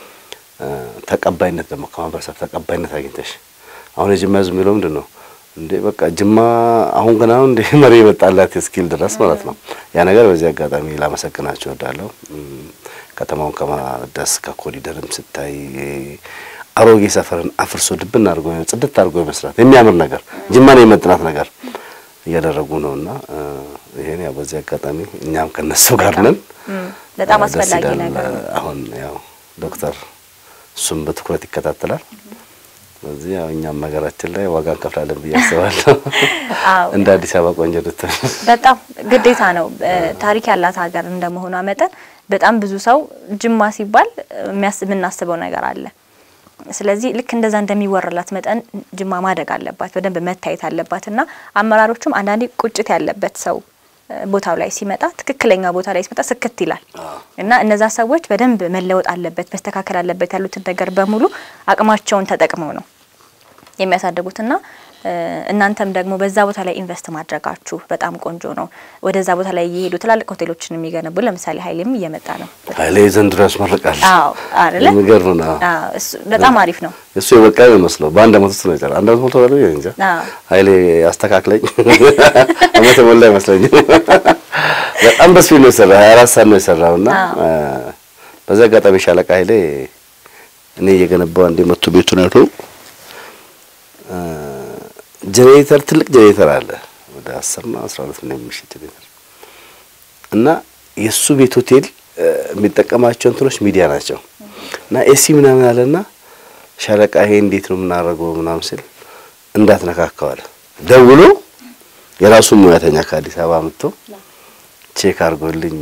ተቀባይነት ደግሞ ከማህበረሰብ ተቀባይነት አግኝተሽ አሁን የጅማ ህዝብ የሚለው ምንድን ነው እንዴ በቃ ጅማ አሁን ገና አሁን እንደ መሪ የመጣላት እስኪል ድረስ ማለት ነው። ያ ነገር በዚህ አጋጣሚ ላመሰግናቸው እወዳለሁ። ከተማውን ከማደስ ከኮሪደርም ስታይ አሮጌ ሰፈርን አፍርሶ ድብን አድርጎ ጽድት አድርጎ የመስራት የሚያምር ነገር ጅማን የመጥናት ነገር እያደረጉ ነውና ይሄን ያው በዚህ አጋጣሚ እኛም ከነሱ ጋር ነን። በጣም አስፈላጊ ነገር ነው። አሁን ያው ዶክተር እሱም በትኩረት ይከታተላል። ስለዚህ ያው እኛም ሀገራችን ላይ ዋጋ እንከፍላለን ብዬ አስባለሁ። እንደ አዲስ አበባ ቆንጆ ልትሆን በጣም ግዴታ ነው። ታሪክ ያላት ሀገር እንደመሆኗ መጠን በጣም ብዙ ሰው ጅማ ሲባል የምናስበው ነገር አለ። ስለዚህ ልክ እንደዛ እንደሚወራላት መጠን ጅማ ማደግ አለባት፣ በደንብ መታየት አለባት እና አመራሮቹም አንዳንዴ ቁጭት ያለበት ሰው ቦታው ላይ ሲመጣ ትክክለኛ ቦታ ላይ ሲመጣ ስክት ይላል እና እነዛ ሰዎች በደንብ መለወጥ አለበት መስተካከል አለበት ያሉትን ነገር በሙሉ አቅማቸውን ተጠቅመው ነው የሚያሳድጉትና እናንተም ደግሞ በዛ ቦታ ላይ ኢንቨስት ማድረጋችሁ በጣም ቆንጆ ነው። ወደዛ ቦታ ላይ እየሄዱ ትላልቅ ሆቴሎችን የሚገነቡ ለምሳሌ ሀይሌም እየመጣ ነው። ሀይሌ ዘንድሮ ያስመርቃል። አዎ አይደለ? የሚገርም ነው። አዎ እሱ በጣም አሪፍ ነው። እሱ የበቃ ይመስለው በአንድ አመት ውስጥ ነው የጨረሰው። አንድ አመት ሞልቶ ባለው እንጃ አዎ ሀይሌ አስተካክለኝ አመት ሞላ አይመስለኝም። በጣም በስፒድ ነው የሰራው። 24 ሰዓት ነው የሰራው እና በዛ አጋጣሚ ሻለቃ ሀይሌ እኔ እየገነባው አንዴ መቶ ቤቱን አይቶ ጄኔሬተር ትልቅ ጄኔሬተር አለ ወደ 10 እና 12 ነው የሚሸጥ ጄኔሬተር እና የሱ ቤት ሆቴል የሚጠቀማቸው እንትኖች ሚዲያ ናቸው እና ኤሲ ምናምን አለና ሻለቃ ይሄ እንዴት ነው የምናደርገው ምናምን ሲል እንዳትነካከዋል ደውሎ የራሱን ሙያተኛ ከአዲስ አበባ አምጥቶ ቼክ አድርጎልኝ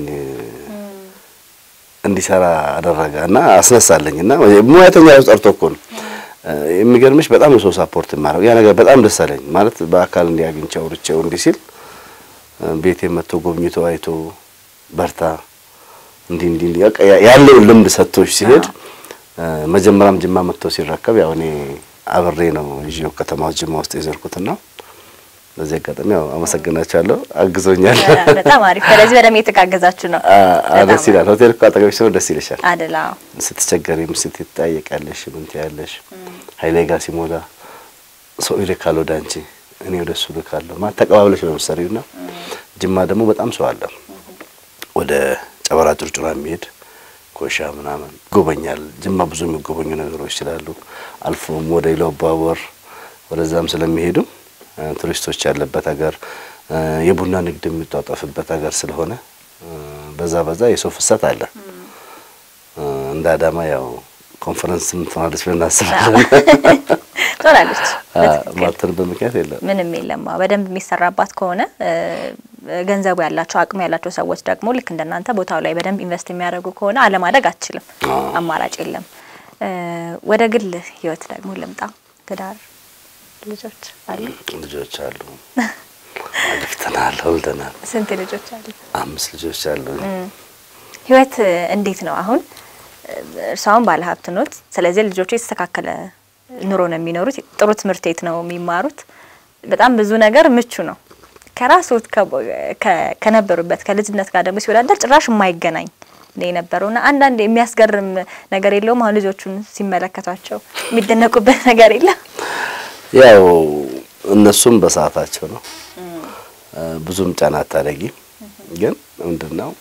እንዲሰራ አደረገ እና አስነሳለኝ እና ሙያተኛ ጠርቶ እኮ ነው የሚገርምሽ በጣም ነው ሰው ሳፖርት የማደርገው ያ ነገር በጣም ደስ አለኝ። ማለት በአካል እንዲያግኝቸው አውርቼው እንዲህ ሲል ቤቴ መጥቶ ጎብኝቶ አይቶ በርታ እንዲህ እንዲህ እንዲህ በቃ ያለውን ልምድ ሰጥቶሽ ሲሄድ መጀመሪያም ጅማ መጥቶ ሲረከብ ያው እኔ አብሬ ነው ይዤው ከተማ ጅማ ውስጥ የዘርኩትና በዚህ አጋጣሚ ያው አመሰግናቸዋለሁ። አግዞኛል። በጣም አሪፍ። ስለዚህ በደንብ የተጋገዛችሁ ነው። ደስ ይላል። ሆቴል እኮ አጠገብሽ ሲሆን ደስ ይልሻል። አደላ ስትቸገሪም ስትጠያየቂያለሽ ምን ትያለሽ። ኃይሌ ጋር ሲሞላ ሰው ይልካል ወደ አንቺ፣ እኔ ወደ እሱ ልካለሁ። ማለት ተቀባብለሽ ነው የምትሰሪውና ጅማ ደግሞ በጣም ሰው አለ። ወደ ጨበራ ጩርጩራ የሚሄድ ኮሻ ምናምን ይጎበኛል። ጅማ ብዙ የሚጎበኙ ነገሮች ስላሉ አልፎም ወደ ኢሉአባቦር ወደዛም ስለሚሄዱ ቱሪስቶች ያለበት ሀገር የቡና ንግድ የሚጧጧፍበት ሀገር ስለሆነ በዛ በዛ የሰው ፍሰት አለ። እንደ አዳማ ያው ኮንፈረንስም ትሆናለች ብለን እናስባለን። ትሆናለች። ማተንበት ምክንያት የለም። ምንም የለም። በደንብ የሚሰራባት ከሆነ ገንዘቡ ያላቸው አቅሙ ያላቸው ሰዎች ደግሞ ልክ እንደናንተ ቦታው ላይ በደንብ ኢንቨስት የሚያደርጉ ከሆነ አለማደግ አትችልም። አማራጭ የለም። ወደ ግል ህይወት ደግሞ ልምጣ። ትዳር ልጆች አሉ? ልጆች አሉ። አግብተናል፣ ወልደናል። ስንት ልጆች አሉ? አምስት ልጆች አሉ። ህይወት እንዴት ነው አሁን? እርሷን ባለ ሀብት ኖት። ስለዚህ ልጆቹ የተስተካከለ ኑሮ ነው የሚኖሩት። ጥሩ ትምህርት ቤት ነው የሚማሩት። በጣም ብዙ ነገር ምቹ ነው። ከራስዎት ከነበሩበት ከልጅነት ጋር ደግሞ ሲወዳደር ጭራሽ የማይገናኝ ነው የነበረውና አንዳንድ የሚያስገርም ነገር የለውም። አሁን ልጆቹን ሲመለከቷቸው የሚደነቁበት ነገር የለም። ያው እነሱም በሰዓታቸው ነው። ብዙም ጫና አታደርጊ። ግን ምንድነው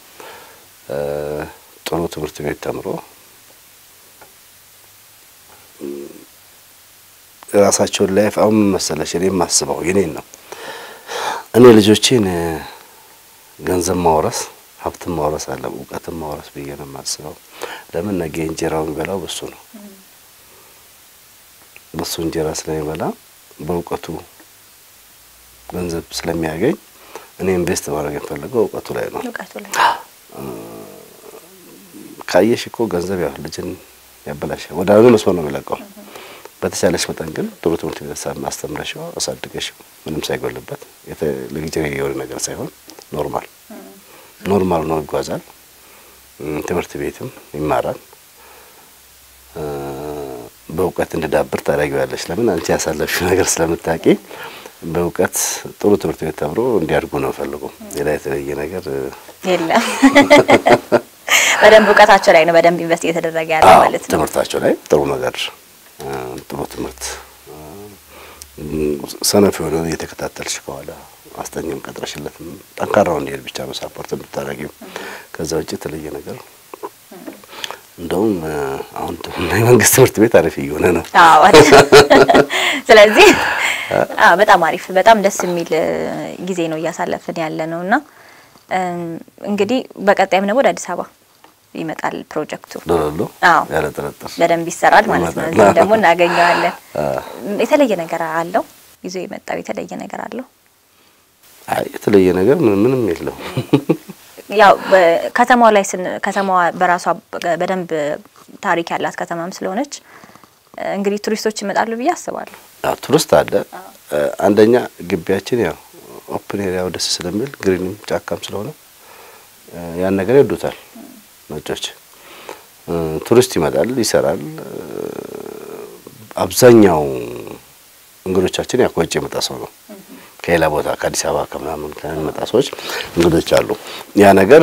ጥሩ ትምህርት ቤት ተምሮ ራሳቸውን ላይፍ አሁን መሰለሽ እኔ የማስበው የኔን ነው። እኔ ልጆቼን ገንዘብ ማውረስ ሀብትን ማውረስ አለ እውቀትን ማውረስ ብዬ ነው የማስበው። ለምን ነገ እንጀራው የሚበላው በሱ ነው። በሱ እንጀራ ስለሚበላ በእውቀቱ ገንዘብ ስለሚያገኝ እኔ ኢንቨስት ማድረግ የምፈልገው እውቀቱ ላይ ነው። እውቀቱ ላይ ካየሽ እኮ ገንዘብ ያው ልጅን ያበላሻል። ወደ አንዱ መስመር ነው የሚለቀው። በተቻለሽ መጠን ግን ጥሩ ትምህርት ቤት አስተምረሽው አሳድገሽው ምንም ሳይጎልበት ለጊዜ የሆነ ነገር ሳይሆን ኖርማል ኖርማል ነው ይጓዛል። ትምህርት ቤትም ይማራል። በእውቀት እንድዳብር ታደርጊዋለሽ። ለምን አንቺ ያሳለፍሽው ነገር ስለምታውቂ በእውቀት ጥሩ ትምህርት ቤት ተምሮ እንዲያድጉ ነው ፈልገው። ሌላ የተለየ ነገር የለም። በደንብ እውቀታቸው ላይ ነው በደንብ ኢንቨስት እየተደረገ ያለ ማለት ነው። ትምህርታቸው ላይ ጥሩ ነገር ጥሩ ትምህርት ሰነፍ የሆነ እየተከታተልሽ ከኋላ አስጠኝም ቀጥረሽለት ጠንካራው እንዲሄድ ብቻ ነው ሳፖርት የምታደርጊው። ከዛ ውጭ የተለየ ነገር እንደውም አሁን የመንግስት ትምህርት ቤት አሪፍ እየሆነ ነው። አዎ ስለዚህ አዎ በጣም አሪፍ በጣም ደስ የሚል ጊዜ ነው እያሳለፍን ያለ ነው እና እንግዲህ በቀጣይም ደግሞ ወደ አዲስ አበባ ይመጣል ፕሮጀክቱ። ዶሎሎ አዎ ያለ ጥርጥር በደንብ ይሰራል ማለት ነው። እዚህም ደግሞ እናገኘዋለን። የተለየ ነገር አለው ይዞ የመጣው የተለየ ነገር አለው። አይ የተለየ ነገር ምን ምንም የለው። ያው ከተማዋ ላይ ስን ከተማዋ በራሷ በደንብ ታሪክ ያላት ከተማም ስለሆነች እንግዲህ ቱሪስቶች ይመጣሉ ብዬ አስባለሁ። አዎ ቱሪስት አለ። አንደኛ ግቢያችን ያው ኦፕን ኤሪያው ደስ ስለሚል ግሪንም ጫካም ስለሆነ ያን ነገር ይወዱታል ነጮች። ቱሪስት ይመጣል፣ ይሰራል። አብዛኛው እንግዶቻችን ያው ከውጭ የመጣ ሰው ነው። ከሌላ ቦታ ከአዲስ አበባ ከምናምን ከሚመጣ ሰዎች እንግዶች አሉ። ያ ነገር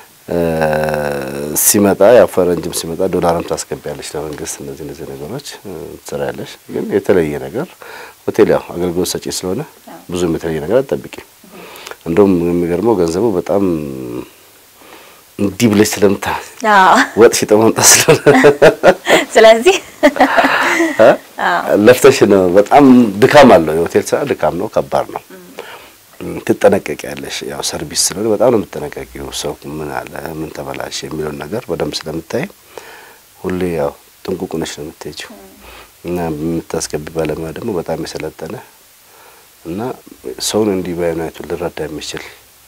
ሲመጣ ያው ፈረንጅም ሲመጣ ዶላርም ታስገቢያለሽ ለመንግስት። እነዚህ እነዚህ ነገሮች ትሰሪያለሽ። ግን የተለየ ነገር ሆቴል ያው አገልግሎት ሰጪ ስለሆነ ብዙም የተለየ ነገር አትጠብቂም። እንደውም የሚገርመው ገንዘቡ በጣም እንዲህ ብለሽ ስለምታ ወጥ ሽጠ ማምጣት ስለሆነ ስለዚህ ለፍተሽ ነው። በጣም ድካም አለው። የሆቴል ስራ ድካም ነው፣ ከባድ ነው። ትጠነቀቂያለሽ። ያው ሰርቪስ ስለሆነ በጣም ነው የምትጠነቀቂው። ሰው ምን አለ ምን ተበላሽ የሚለውን ነገር በደንብ ስለምታይ ሁሌ ያው ጥንቁቅ ነሽ ነው የምትሄጂው እና የምታስገቢ ባለሙያ ደግሞ በጣም የሰለጠነ እና ሰውን እንዲህ በአይነቱ ልረዳ የሚችል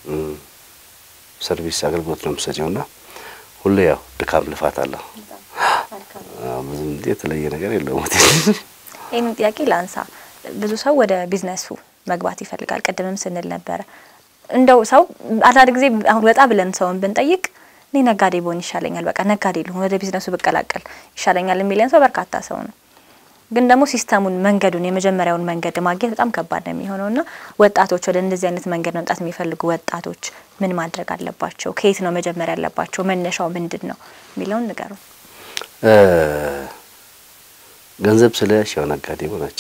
ሰርቪስ አገልግሎት ነው የምትሰጪው እና ሁሌ ያው ድካም ልፋት አለው። ብዙም እንደ የተለየ ነገር የለውም። ይህን ጥያቄ ላንሳ። ብዙ ሰው ወደ ቢዝነሱ መግባት ይፈልጋል። ቅድምም ስንል ነበረ እንደው ሰው አንዳንድ ጊዜ አሁን ወጣ ብለን ሰውን ብንጠይቅ እኔ ነጋዴ ብሆን ይሻለኛል፣ በቃ ነጋዴ ልሆን ወደ ቢዝነሱ ብቀላቀል ይሻለኛል የሚለን ሰው በርካታ ሰው ነው። ግን ደግሞ ሲስተሙን መንገዱን የመጀመሪያውን መንገድ ማግኘት በጣም ከባድ ነው የሚሆነው እና ወጣቶች ወደ እንደዚህ አይነት መንገድ መምጣት የሚፈልጉ ወጣቶች ምን ማድረግ አለባቸው? ከየት ነው መጀመር ያለባቸው? መነሻው ምንድን ነው የሚለውን ንገሩ። ገንዘብ ስለያሽ ያው ነጋዴ ሆናች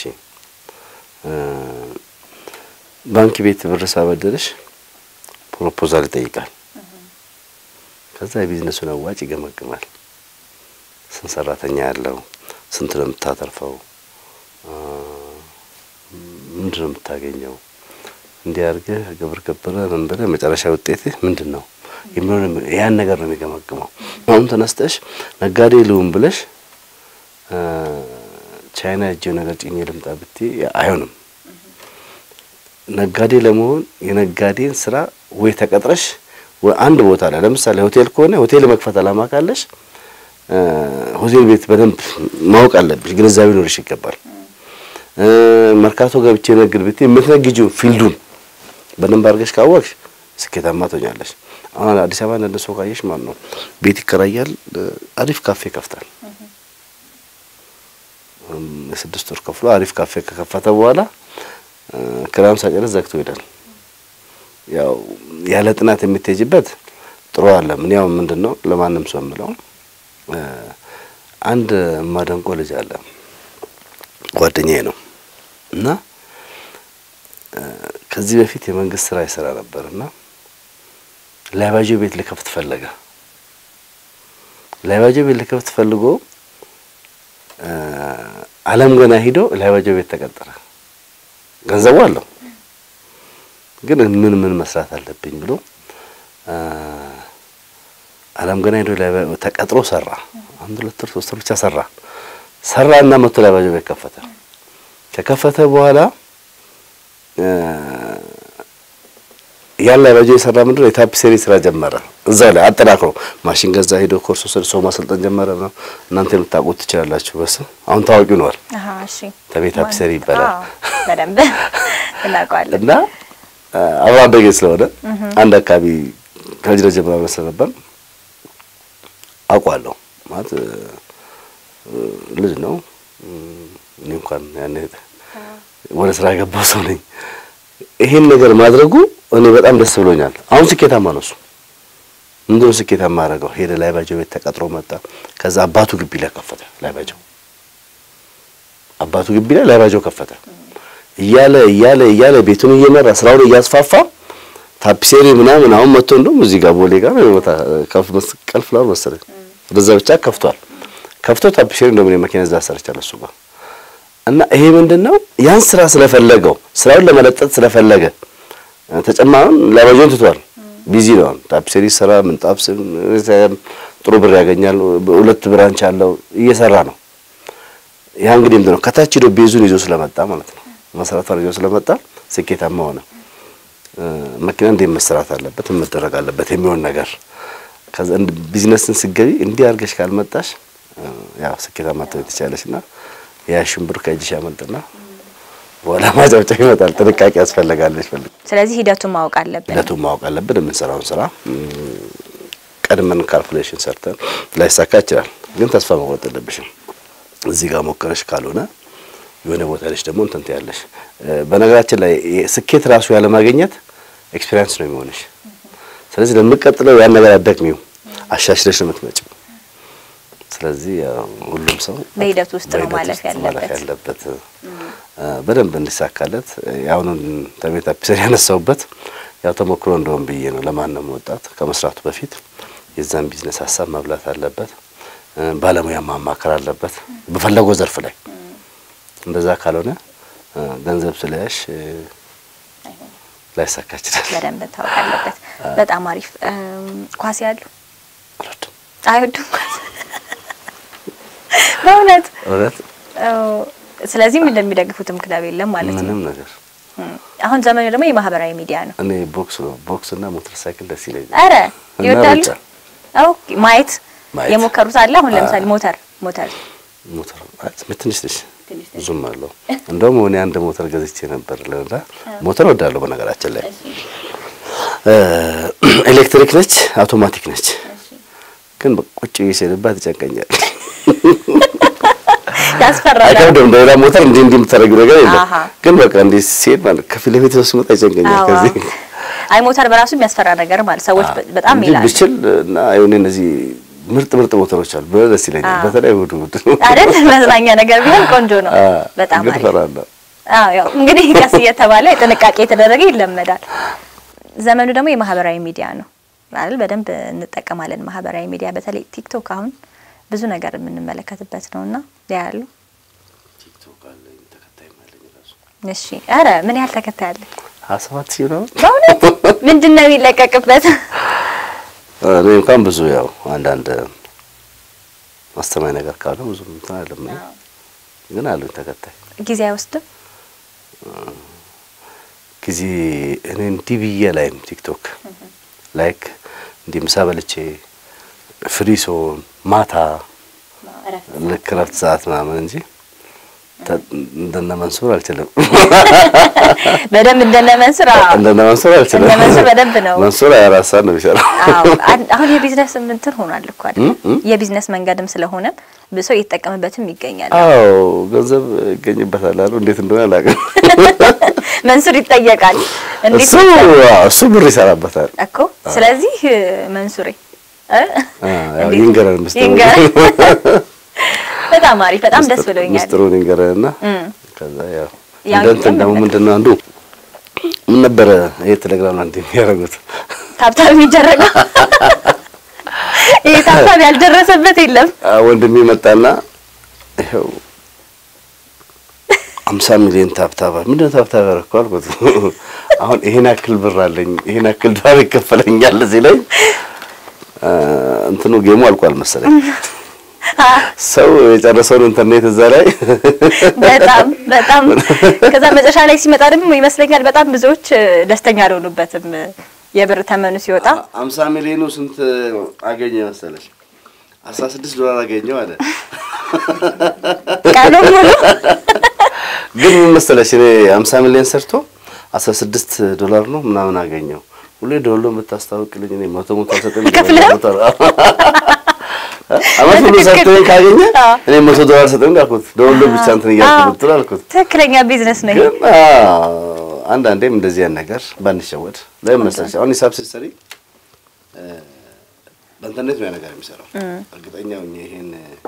ባንክ ቤት ብር ሳበደረሽ ፕሮፖዛል ይጠይቃል። ከዛ የቢዝነሱን አዋጭ ይገመግማል። ስንት ሰራተኛ ያለው፣ ስንት ነው የምታተርፈው፣ ምንድን ነው የምታገኘው፣ እንዲህ አድርገህ ግብር ገብረ ምን ብለህ መጨረሻ ውጤትህ ምንድን ነው የሚሆን ያን ነገር ነው የሚገመግመው። አሁን ተነስተሽ ነጋዴ ልሁን ብለሽ ቻይና እጄው ነገር ጭኜ ልምጣ ብትይ አይሆንም። ነጋዴ ለመሆን የነጋዴን ስራ ወይ ተቀጥረሽ አንድ ቦታ ላይ ለምሳሌ ሆቴል ከሆነ ሆቴል መክፈት አላማ ካለሽ ሆቴል ቤት በደንብ ማወቅ አለብሽ፣ ግንዛቤ ኖርሽ ይገባል። መርካቶ ገብቼ ነግድ ብትይ የምትነግጂው ፊልዱን በደንብ አድርገሽ ካወቅሽ ስኬታማ ትሆኛለሽ። አሁን አዲስ አበባ አንዳንድ ሰው ካየሽ ማለት ነው ቤት ይከራያል፣ አሪፍ ካፌ ይከፍታል። የስድስት ወር ከፍሎ አሪፍ ካፌ ከከፈተ በኋላ ክራም ሳጨረስ ዘግቶ ይሄዳል። ያው ያለ ጥናት የምትሄጅበት ጥሩ አለ። ምን ያው ምንድነው ለማንም ሰው የምለው አንድ ማደንቆ ልጅ አለ ጓደኛዬ ነው እና ከዚህ በፊት የመንግስት ስራ ይሰራ ነበር እና ላይባጆ ቤት ልከፍት ፈለገ። ላይባጆ ቤት ልከፍት ፈልጎ አለም ገና ሂዶ ላይባጆ ቤት ተቀጠረ። ገንዘቡ አለው ግን ምን ምን መስራት አለብኝ ብሎ አለም ገና ሄዶ ተቀጥሮ ሰራ። አንድ ሁለት ወር ሶስት ወር ብቻ ሰራ ሰራ እና መቶ ላይባጆ ቤት ከፈተ። ከከፈተ በኋላ ያን ላይባጆ የሰራ ምንድነው የታፒሴሪ ስራ ጀመረ። እዛ ላይ አጠናክሮ ማሽን ገዛ፣ ሄዶ ኮርስ ወሰደ፣ ሰው ማሰልጠን ጀመረ። ነው እናንተ የምታውቁት ትችላላችሁ። በስ አሁን ታዋቂ ሆኗል። አሃ እሺ ተቤት አፒሰሪ ይባላል አዎ በደንብ እናውቀዋለን። እና አብራ አደጌ ስለሆነ አንድ አካባቢ ከልጅነት ጀምሮ አብረን ስለነበር አውቋለሁ። ማለት ልጅ ነው። እኔ እንኳን ያኔ ወደ ስራ የገባው ሰው ነኝ። ይሄን ነገር ማድረጉ እኔ በጣም ደስ ብሎኛል። አሁን ስኬታማ ነው እሱ። ምንድን ነው ስኬታማ ያደረገው? ሄደ ላይ ባጀው ቤት ተቀጥሮ መጣ። ከዛ አባቱ ግቢ ላይ ከፈተ። ላይ ባጀው አባቱ ግቢ ላይ ላይ ባጀው ከፈተ። እያለ እያለ እያለ ቤቱን እየመራ ስራውን እያስፋፋ ታፒሴሪ ምናምን አሁን መጥቶ እንደውም እዚህ ጋር ቦሌ ጋር ቦታ ከፍ መስቀል ፍላወር መሰለኝ ወደዛ ብቻ ከፍቷል። ከፍቶ ታፒሴሪ እንደውም እኔ መኪና እዛ ሰርቻለሁ እሱ ጋር እና ይሄ ምንድነው ያን ስራ ስለፈለገው ስራውን ለመለጠጥ ስለፈለገ ተጨማሪውን ላባጆን ትቷል። ቢዚ ነው። ታፒሴሪ ስራ ምንጣፍ ጥሩ ብር ያገኛል። ሁለት ብራንች አለው እየሰራ ነው። ያ እንግዲህ ምንድነው ከታች ሄዶ ቤዙን ይዞ ስለመጣ ማለት ነው መሰረቷን ይዞ ስለመጣ ስኬታማ ሆነ። መኪና እንዴት መሰራት አለበት መደረግ አለበት የሚሆን ነገር ከዛ ቢዝነስን ስገቢ እንዲህ አድርገሽ ካልመጣሽ ያው ስኬታማ ትሆኚ ትችያለሽና ያሽን ብር ከእጅሽ ያመልጥና በኋላ ማጨብጨብ ይመጣል። ጥንቃቄ ያስፈልጋለች። ፈልግ ስለዚህ ሂደቱን ማወቅ አለብን። ሂደቱን ማወቅ አለብን። የምንሰራውን ስራ ቀድመን ካልኩሌሽን ሰርተን ላይሳካ ይችላል፣ ግን ተስፋ መቁረጥ የለብሽም። እዚህ ጋር ሞከረሽ ካልሆነ የሆነ ቦታ ላይ ደግሞ እንትን ትያለሽ። በነገራችን ላይ ስኬት ራሱ ያለማግኘት ኤክስፔሪንስ ነው የሚሆንሽ። ስለዚህ ለምቀጥለው ያን ነገር አትደግሚው፣ አሻሽለሽ ነው የምትመጪው። ስለዚህ ሁሉም ሰው በሂደት ውስጥ ነው ማለፍ ማለፍ ያለበት። ያለበት በደንብ እንዲሳካለት ያሁኑን ተቤት አፒሰሪ ያነሳውበት ያው ተሞክሮ እንደሆን ብዬ ነው። ለማንም ወጣት ከመስራቱ በፊት የዛን ቢዝነስ ሀሳብ መብላት አለበት፣ ባለሙያ ማማከር አለበት በፈለገው ዘርፍ ላይ። እንደዛ ካልሆነ ገንዘብ ስለያሽ ላይሳካ ይችላል። በደንብ ታወቅ አለበት። በጣም አሪፍ። ኳስ ያሉ አልወድም አይወዱም ኳስ በእውነት እውነት ስለዚህም እንደሚደግፉትም ክለብ የለም ማለት ነው። ምንም ነገር አሁን ዘመኑ ደግሞ የማህበራዊ ሚዲያ ነው። እኔ ቦክስ ነው ቦክስ እና ሞተር ሳይክል ደስ ይለኛል። አረ እና ይወዳሉ። ሩጫ። ኦኬ ማየት ማየት። የሞከሩት አለ። አሁን ለምሳሌ ሞተር ሞተር ሞተር ማለት ትንሽ ነች ብዙም አለው። እንደውም እኔ አንድ ሞተር ገዝቼ ነበር ለና ሞተር ወዳለሁ። በነገራችን ላይ ኤሌክትሪክ ነች፣ አውቶማቲክ ነች። ግን ቁጭ ብዬ ስሄድባት ይጨንቀኛል። ያስፈራል። አይከብድም። እንደ ሌላ ሞተር እንዲህ እንዲህ የምታደርጊው ነገር የለም። አሃ። ግን በቃ እንዲህ ሲሄድ ማለት ከፊት ለፊት ሰው ሲመጣ ይጨንቀኛል። አዎ። ከዚህ አይ ሞተር በራሱ የሚያስፈራ ነገር ማለት ሰዎች በ- በጣም እንጂ ይላሉ ብችል እና የሆነ እነዚህ ምርጥ ምርጥ ሞተሮች አሉ ብለ ደስ ይለኛል። አዎ። በተለይ እሑድ እሑድ አይደል? መዝናኛ ነገር ቢሆን ቆንጆ ነው። አዎ፣ በጣም ግን አሪፍ። እፈራለሁ። አዎ ያው እንግዲህ ቀስ እየተባለ ጥንቃቄ የተደረገ ይለመዳል። ዘመኑ ደግሞ የማህበራዊ ሚዲያ ነው አይደል? በደንብ እንጠቀማለን ማህበራዊ ሚዲያ፣ በተለይ ቲክቶክ አሁን ብዙ ነገር የምንመለከትበት ነውና ያሉ እሺ፣ ኧረ ምን ያህል ተከታይ አለ? ሀያ ሰባት ሺህ ነው። በእውነት ምንድን ነው የሚለቀቅበት? እኔ እንኳን ብዙ ያው አንዳንድ አስተማኝ ነገር ካለ ብዙ እንትን አይደለም ግን አሉኝ ተከታይ ጊዜ አይወስድም? ጊዜ እኔ እንዲህ ብዬ ላይም ቲክቶክ ላይክ እንዲህ ምሳ በልቼ ፍሪ ስሆን ማታ ልክ ረፍት ሰዓት ምናምን እንጂ ተ- እንደነ መንሱር አልችልም። በደንብ እንደነ መንሱር አዎ። እንደነ መንሱር አልችልም። እንደነ መንሱር በደንብ ነው። መንሱር ሃያ አራት ሰዓት ነው የሚሰራው። አዎ አን- አሁን የቢዝነስ እንትን ሆኗል እኮ አይደል? እም እም። የቢዝነስ መንገድም ስለሆነ ብዙ ሰው እየተጠቀምበትም ይገኛል። አዎ ገንዘብ ይገኝበታል አሉ። እንዴት እንደሆነ አላውቅም። መንሱር ይጠየቃል እንዴት እሱ አዎ፣ እሱ ብር ይሰራበታል። እኮ ስለዚህ መንሱሬ እ? ያው እንዴት- ይንገረን ምስጢሩን። ይንገረን። በጣም አሪፍ በጣም ደስ ብሎኛል። ምስጢሩን ይንገረንና እም። ከዛ ያው ያው እንደ እንትን ደግሞ እንመለከት- ምንድን ነው አንዱ ምን ነበረ ይሄ ቴሌግራም ላይ እንትን የሚያደርጉት ታብታብ የሚደረገው ይሄ ታብታብ ያልደረሰበት የለም። አ፣ ወንድሜ መጣና ይኸው አምሳ ሚሊዮን ታብታባ ምንድን ነው ታብታብ ያደረኩት አልኩት። አሁን ይሄን ያክል ብር አለኝ ይሄን ያክል ዶላር ይከፈለኛል ሲለኝ አ፣ እንትኑ ጌሙ አልቋል መሰለኝ። ሰው የጨረሰውን ኢንተርኔት እዛ ላይ በጣም በጣም ከዛ መጨረሻ ላይ ሲመጣ ደግሞ ይመስለኛል በጣም ብዙዎች እ፣ ደስተኛ አልሆኑበትም። የብር ተመኑ ሲወጣ አምሳ ሚሊዮኑ ስንት አገኘ መሰለሽ? አስራ ስድስት ዶላር አገኘው አለ። ቀኑ ሙሉ ግን ምን መሰለሽ እኔ አምሳ ሚሊዮን ሰርቶ አስራ ስድስት ዶላር ነው ምናምን አገኘው። ሁሌ ደወሎ የምታስታውቅልኝ እኔ መቶ መቶ አልሰጥም ከፍለህ? መቶ አመት ሙሉ ሰርቶኝ ካገኘ እኔ መቶ ዶላር ሰጥም አልኩት። ደወሎ ብቻ እንትን እያልኩ ብትል አልኩት። ትክክለኛ ቢዝነስ ነው ይሄ። ግን አዎ፣ አንዳንዴም እንደዚህ ያን ነገር ባንሸወድ ለምን መሰለሽ አሁን ሂሳብ ስትሰሪ እ፣ በኢንተርኔት ነው ያ ነገር የሚሰራው። እርግጠኛ ሆኜ ይሄን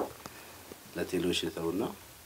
ለቴሌዎች ልተውና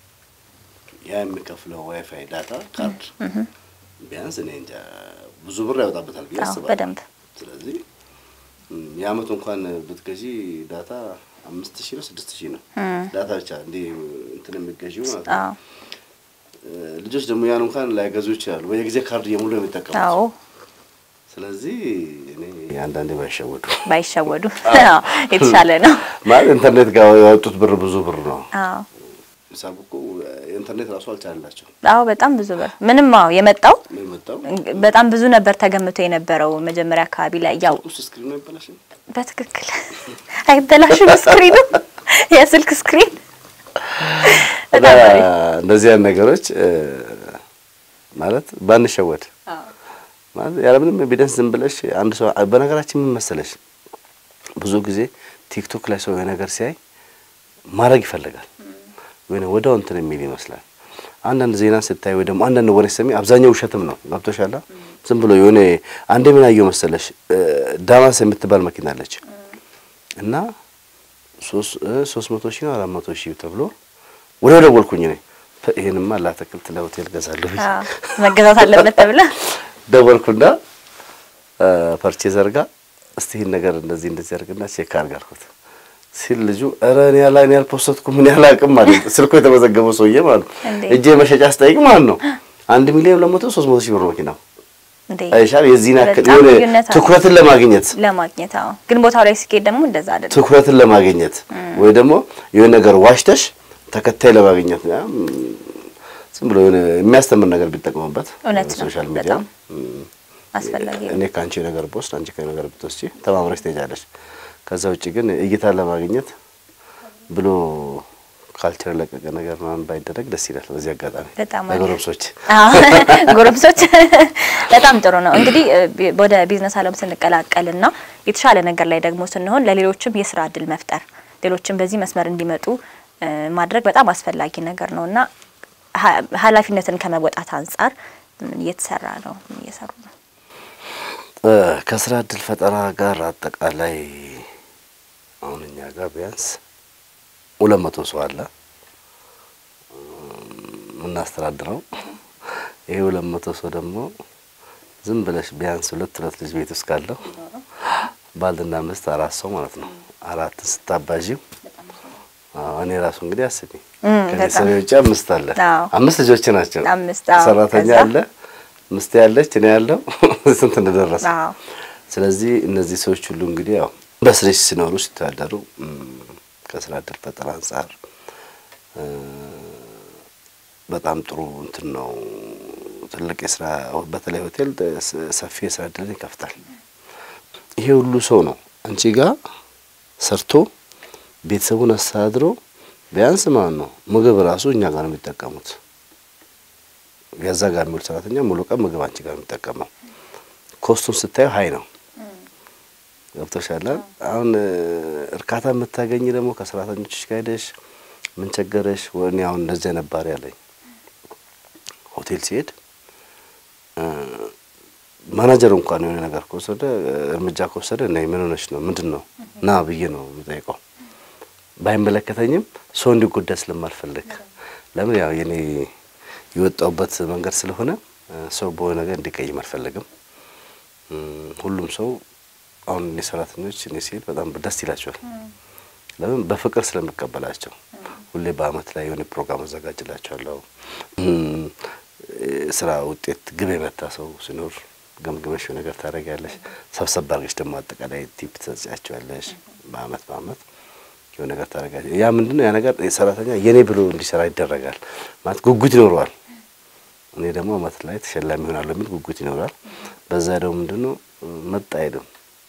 ያ የሚከፍለው ዋይፋይ ዳታ ካርድ ቢያንስ እኔ እንጃ ብዙ ብር ያወጣበታል ብዬ አዎ አስባለሁ። በደንብ ስለዚህ እም፣ የአመቱ እንኳን ብትገዢ ዳታ አምስት ሺህ ነው ስድስት ሺህ ነው ዳታ ብቻ እንዲህ እንትን የሚገዢው ማለት ነው። አዎ እ፣ ልጆች ደግሞ ያን እንኳን ላይገዙ ይችላሉ። በየጊዜ ካርድ እየሞሉ ነው የሚጠቀሙት። አዎ ስለዚህ እኔ አንዳንዴ ባይሸወዱ ባይሸወዱ አዎ የተሻለ ነው። ማለት ኢንተርኔት ጋር ያወጡት ብር ብዙ ብር ነው። አዎ ሂሳቡ እኮ ኢንተርኔት ራሱ አልቻላቸው አዎ በጣም ብዙ ብር ምንም አዎ የመጣው ነው የመጣው በጣም ብዙ ነበር ተገምቶ የነበረው መጀመሪያ አካባቢ ላይ ያው ውስጥ ስክሪን ነው ይበላሽ በትክክል አይበላሽም። ስክሪኑ የስልክ ስክሪን በጣም አሪፍ። እንደዚህ አይነት ነገሮች እ፣ ማለት ባንሸወድ ማለት ያለምንም ኤቪደንስ ዝም ብለሽ አንድ ሰው በነገራችን ምን መሰለሽ ብዙ ጊዜ ቲክቶክ ላይ ሰው የሆነ ነገር ሲያይ ማድረግ ይፈልጋል ወይ ወዲያው እንትን የሚል ይመስላል። አንዳንድ ዜና ስታይ ወይ ደግሞ አንዳንድ ወሬ ሰሚ አብዛኛው ውሸትም ነው። ገብቶሻል? ዝም ብሎ የሆነ አንዴ ምን አየሁ መሰለሽ እ፣ ዳማስ የምትባል መኪና አለች እና ሶስት እ፣ ሶስት መቶ ሺህ ነው አራት መቶ ሺህ ተብሎ ወዲያው ደወልኩኝ እኔ ፐ፣ ይሄንማ ለአትክልት ለሆቴል ገዛለሁ ብዬ አዎ መገዛት አለበት ተብለ ደወልኩና ፐርቼዘር ጋር እስቲ ይህን ነገር እንደዚህ እንደዚህ አድርግና ቼክ አድርግ አልኩት ሲል ልጁ ኧረ እኔ ያላ እኔ ያልፖስተትኩም ምን ያላቅም ማለት ስልኩ የተመዘገበው ሰውዬ ማለት ነው። እንዴ! እጄ መሸጫ ስጠይቅ ማለት ነው አንድ ሚሊዮን ሁለት መቶ ሶስት መቶ ሺህ ብር መኪናው እንዴ አይሻል የዚህን ያክል በጣም የሆነ ልዩነት አለው። ትኩረትን ለማግኘት ለማግኘት አዎ። ግን ቦታው ላይ ሲኬድ ደግሞ እንደዛ አይደለም። ትኩረትን ለማግኘት ወይ ደግሞ የሆነ ነገር ዋሽተሽ ተከታይ ለማግኘት ያ፣ ም፣ ዝም ብሎ የሆነ የሚያስተምር ነገር ቢጠቀሙበት እውነት ነው። ሶሻል ሚዲያ በጣም አስፈላጊ ነው። እኔ ከአንቺ ነገር ብወስድ አንቺ ከእኔ ነገር ብትወስጂ ተማምረሽ ትሄጃለሽ። ከዛ ውጭ ግን እይታን ለማግኘት ብሎ ካልቸር ለቀቀ ነገር ምናምን ባይደረግ ደስ ይላል። በዚህ አጋጣሚ በጣም አሪፍ። ለጎረምሶች አዎ ጎረምሶች በጣም ጥሩ ነው። እንግዲህ እ፣ ቢ- ወደ ቢዝነስ ዓለም ስንቀላቀልና የተሻለ ነገር ላይ ደግሞ ስንሆን ለሌሎችም የስራ እድል መፍጠር ሌሎችም በዚህ መስመር እንዲመጡ እ፣ ማድረግ በጣም አስፈላጊ ነገር ነው እና ሀ- ኃላፊነትን ከመወጣት አንጻር ምን እየተሰራ ነው? ምን እየሰሩ ነው? እ፣ ከስራ እድል ፈጠራ ጋር አጠቃላይ አሁን እኛ ጋር ቢያንስ ሁለት መቶ ሰው አለ የምናስተዳድረው። ይሄ ሁለት መቶ ሰው ደግሞ ዝም ብለሽ ቢያንስ ሁለት ሁለት ልጅ ቤት ውስጥ ካለው ባልና ሚስት አራት ሰው ማለት ነው። አራትን ስታባዢው አዎ፣ እኔ ራሱ እንግዲህ አስቢ እም፣ ከቤተሰቤ በጣም። ውጭ አምስት አለ አዎ። አምስት ልጆች ናቸው። አምስት፣ አዎ። ሰራተኛ ከዛ? አለ፣ ሚስት ያለች፣ እኔ ያለው ስንት እንደደረሰ አዎ ስለዚህ እነዚህ ሰዎች ሁሉ እንግዲህ ያው በስሬ ሲኖሩ ሲተዳደሩ እም፣ ከስራ እድል ፈጠራ አንጻር እ፣ በጣም ጥሩ እንትን ነው። ትልቅ የስራ በተለይ ሆቴል ስ- ሰፊ የስራ እድልን ይከፍታል። ይሄ ሁሉ ሰው ነው አንቺ ጋር ሰርቶ ቤተሰቡን አስተዳድሮ ቢያንስ ማለት ነው ምግብ ራሱ እኛ ጋር ነው የሚጠቀሙት። የዛ ጋር የሚውል ሰራተኛ ሙሉ ቀን ምግብ አንቺ ጋር ነው የሚጠቀመው። ኮስቱን ስታየው ሀይ ነው። ገብቶሻል። አሁን እ፣ እርካታ የምታገኝ ደግሞ ከሰራተኞችሽ ጋር ሄደሽ ምን ቸገረሽ? ወኔ አሁን እንደዚያ ነባሪ ያለኝ ሆቴል ሲሄድ እ፣ ማናጀር እንኳን የሆነ ነገር ከወሰደ እ፣ እርምጃ ከወሰደ ነይ ምን ሆነሽ ነው ምንድን ነው ና ብዬ ነው የምጠይቀው። ባይመለከተኝም ሰው እንዲጎዳ ስለማልፈልግ ለምን ያው የኔ የወጣውበት መንገድ ስለሆነ እ፣ ሰው በሆነ ነገር እንዲቀይም አልፈልግም። እም፣ ሁሉም ሰው አሁን እኔ ሰራተኞች እኔ ሲሄድ በጣም ደስ ይላቸዋል። ለምን በፍቅር ስለምቀበላቸው። ሁሌ በአመት ላይ የሆነ ፕሮግራም አዘጋጅላቸዋለሁ። እም፣ ስራ ውጤት ግብ የመታ ሰው ሲኖር ገምግመሽ የሆነ ነገር ታደርጊያለሽ። ሰብሰብ አድርገሽ ደግሞ አጠቃላይ ቲፕ ትሰጪያቸዋለሽ። በአመት በአመት የሆነ ነገር ታደርጊያለሽ። ያ ምንድነው ያ ነገር ሰራተኛ የኔ ብሎ እንዲሰራ ይደረጋል ማለት ጉጉት ይኖረዋል። እኔ ደግሞ አመት ላይ ተሸላሚ ይሆናለሁ የሚል ጉጉት ይኖራል። በዛ ደግሞ ምንድን ነው መጣ አይልም።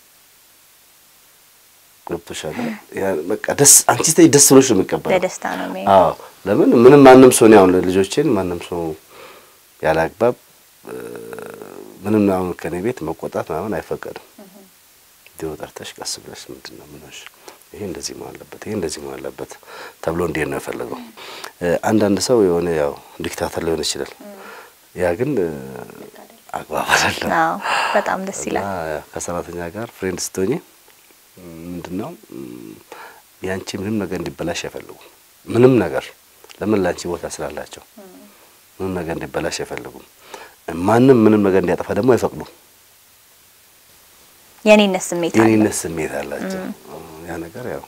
ገብቶሻል? ያ በቃ ደስ አንቺ ስትይ ደስ ብሎሽ ነው የሚቀበለው። ለደስታ ነው የሚሄደው። አዎ ለምን ምንም ማንም ሰው ነው አሁን ልጆቼን ማንም ሰው ያለ አግባብ እ፣ ምንም አሁን ከኔ ቤት መቆጣት ምናምን አይፈቀድም። ዲዮ ጠርተሽ ቀስ ብለሽ ምንድን ነው ምን ሆንሽ? ይሄ እንደዚህ መሆን አለበት፣ ይሄ እንደዚህ መሆን አለበት ተብሎ እንዴት ነው የፈለገው። እ፣ አንዳንድ ሰው የሆነ ያው ዲክታተር ሊሆን ይችላል። ያ ግን እ፣ አግባብ አይደለም። አዎ በጣም ደስ ይላል። እና ከሰራተኛ ጋር ፍሬንድ ስትሆኚ ምንድን ነው ም፣ ያንቺ ምንም ነገር እንዲበላሽ አይፈልጉም። ምንም ነገር ለምን ላንቺ ቦታ ስላላቸው ምንም ነገር እንዲበላሽ አይፈልጉም። ማንም ምንም ነገር እንዲያጠፋ ደግሞ አይፈቅዱም። የኔነት ስሜት አለ። የኔነት ስሜት አላቸው። ያ ነገር ያው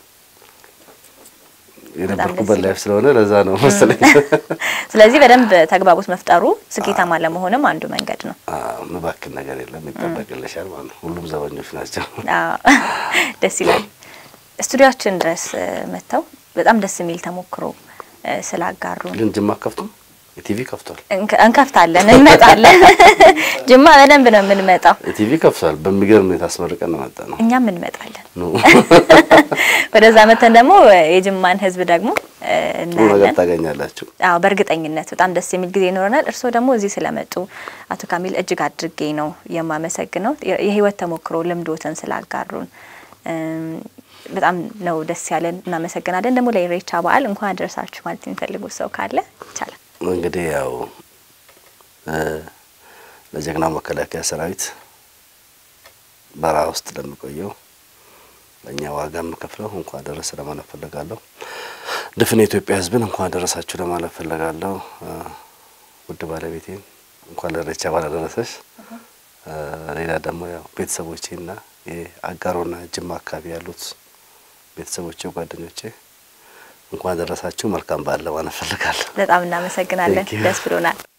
ደስ የነበርኩበት ይላል። ላይፍ ስለሆነ ለዛ ነው መሰለኝ። ስለዚህ በደንብ ተግባቦት መፍጠሩ ስኬታማ ለመሆንም አንዱ መንገድ ነው። አዎ፣ ምባክን ነገር የለም ይጠበቅልሻል ማለት ነው። ሁሉም ዘበኞች ናቸው። አዎ ደስ ይላል። ስቱዲያችን ድረስ እ፣ መጥተው በጣም ደስ የሚል ተሞክሮ እ፣ ስላጋሩን ግን ጅማ ከፍቶ የቲቪ ከፍቷል። እንከ- እንከፍታለን፣ እንመጣለን። ጅማ በደንብ ነው የምንመጣው። የቲቪ ከፍቷል። በሚገርም ሁኔታ አስመርቀን ነው መጣ ነው እኛም እንመጣለን። ኑ ወደዛ መተን ደግሞ የጅማን ሕዝብ ደግሞ እ፣ ጥሩ ነገር እናያለን። ታገኛላችሁ። አዎ በእርግጠኝነት በጣም ደስ የሚል ጊዜ ይኖረናል። እርስዎ ደግሞ እዚህ ስለመጡ አቶ ካሚል እጅግ አድርጌ ነው የማመሰግነው። የ- የህይወት ተሞክሮ ልምዶትን ስላጋሩን እም፣ በጣም ነው ደስ ያለን። እናመሰግናለን። ደግሞ ለኢሬቻ በዓል እንኳን አደረሳችሁ ማለት የሚፈልጉት ሰው ካለ ይቻላል። እንግዲህ ያው እ፣ ለጀግናው መከላከያ ሰራዊት በረሃ ውስጥ ለሚቆየው ለእኛ ዋጋ የምከፍለው እንኳን አደረሰ ለማለት ፈልጋለሁ። ድፍን የኢትዮጵያ ሕዝብን እንኳን አደረሳችሁ ለማለት ፈልጋለሁ። እ፣ ውድ ባለቤቴን እንኳን ለኢሬቻ በዓል አደረሰሽ። እ፣ ሌላ ደግሞ ያው ቤተሰቦቼና የአጋሮና ጅማ አካባቢ ያሉት ቤተሰቦቼ፣ ጓደኞቼ እንኳን አደረሳችሁ መልካም በዓል ለማለት ፈልጋለሁ። በጣም እናመሰግናለን። Thank you. ደስ ብሎናል።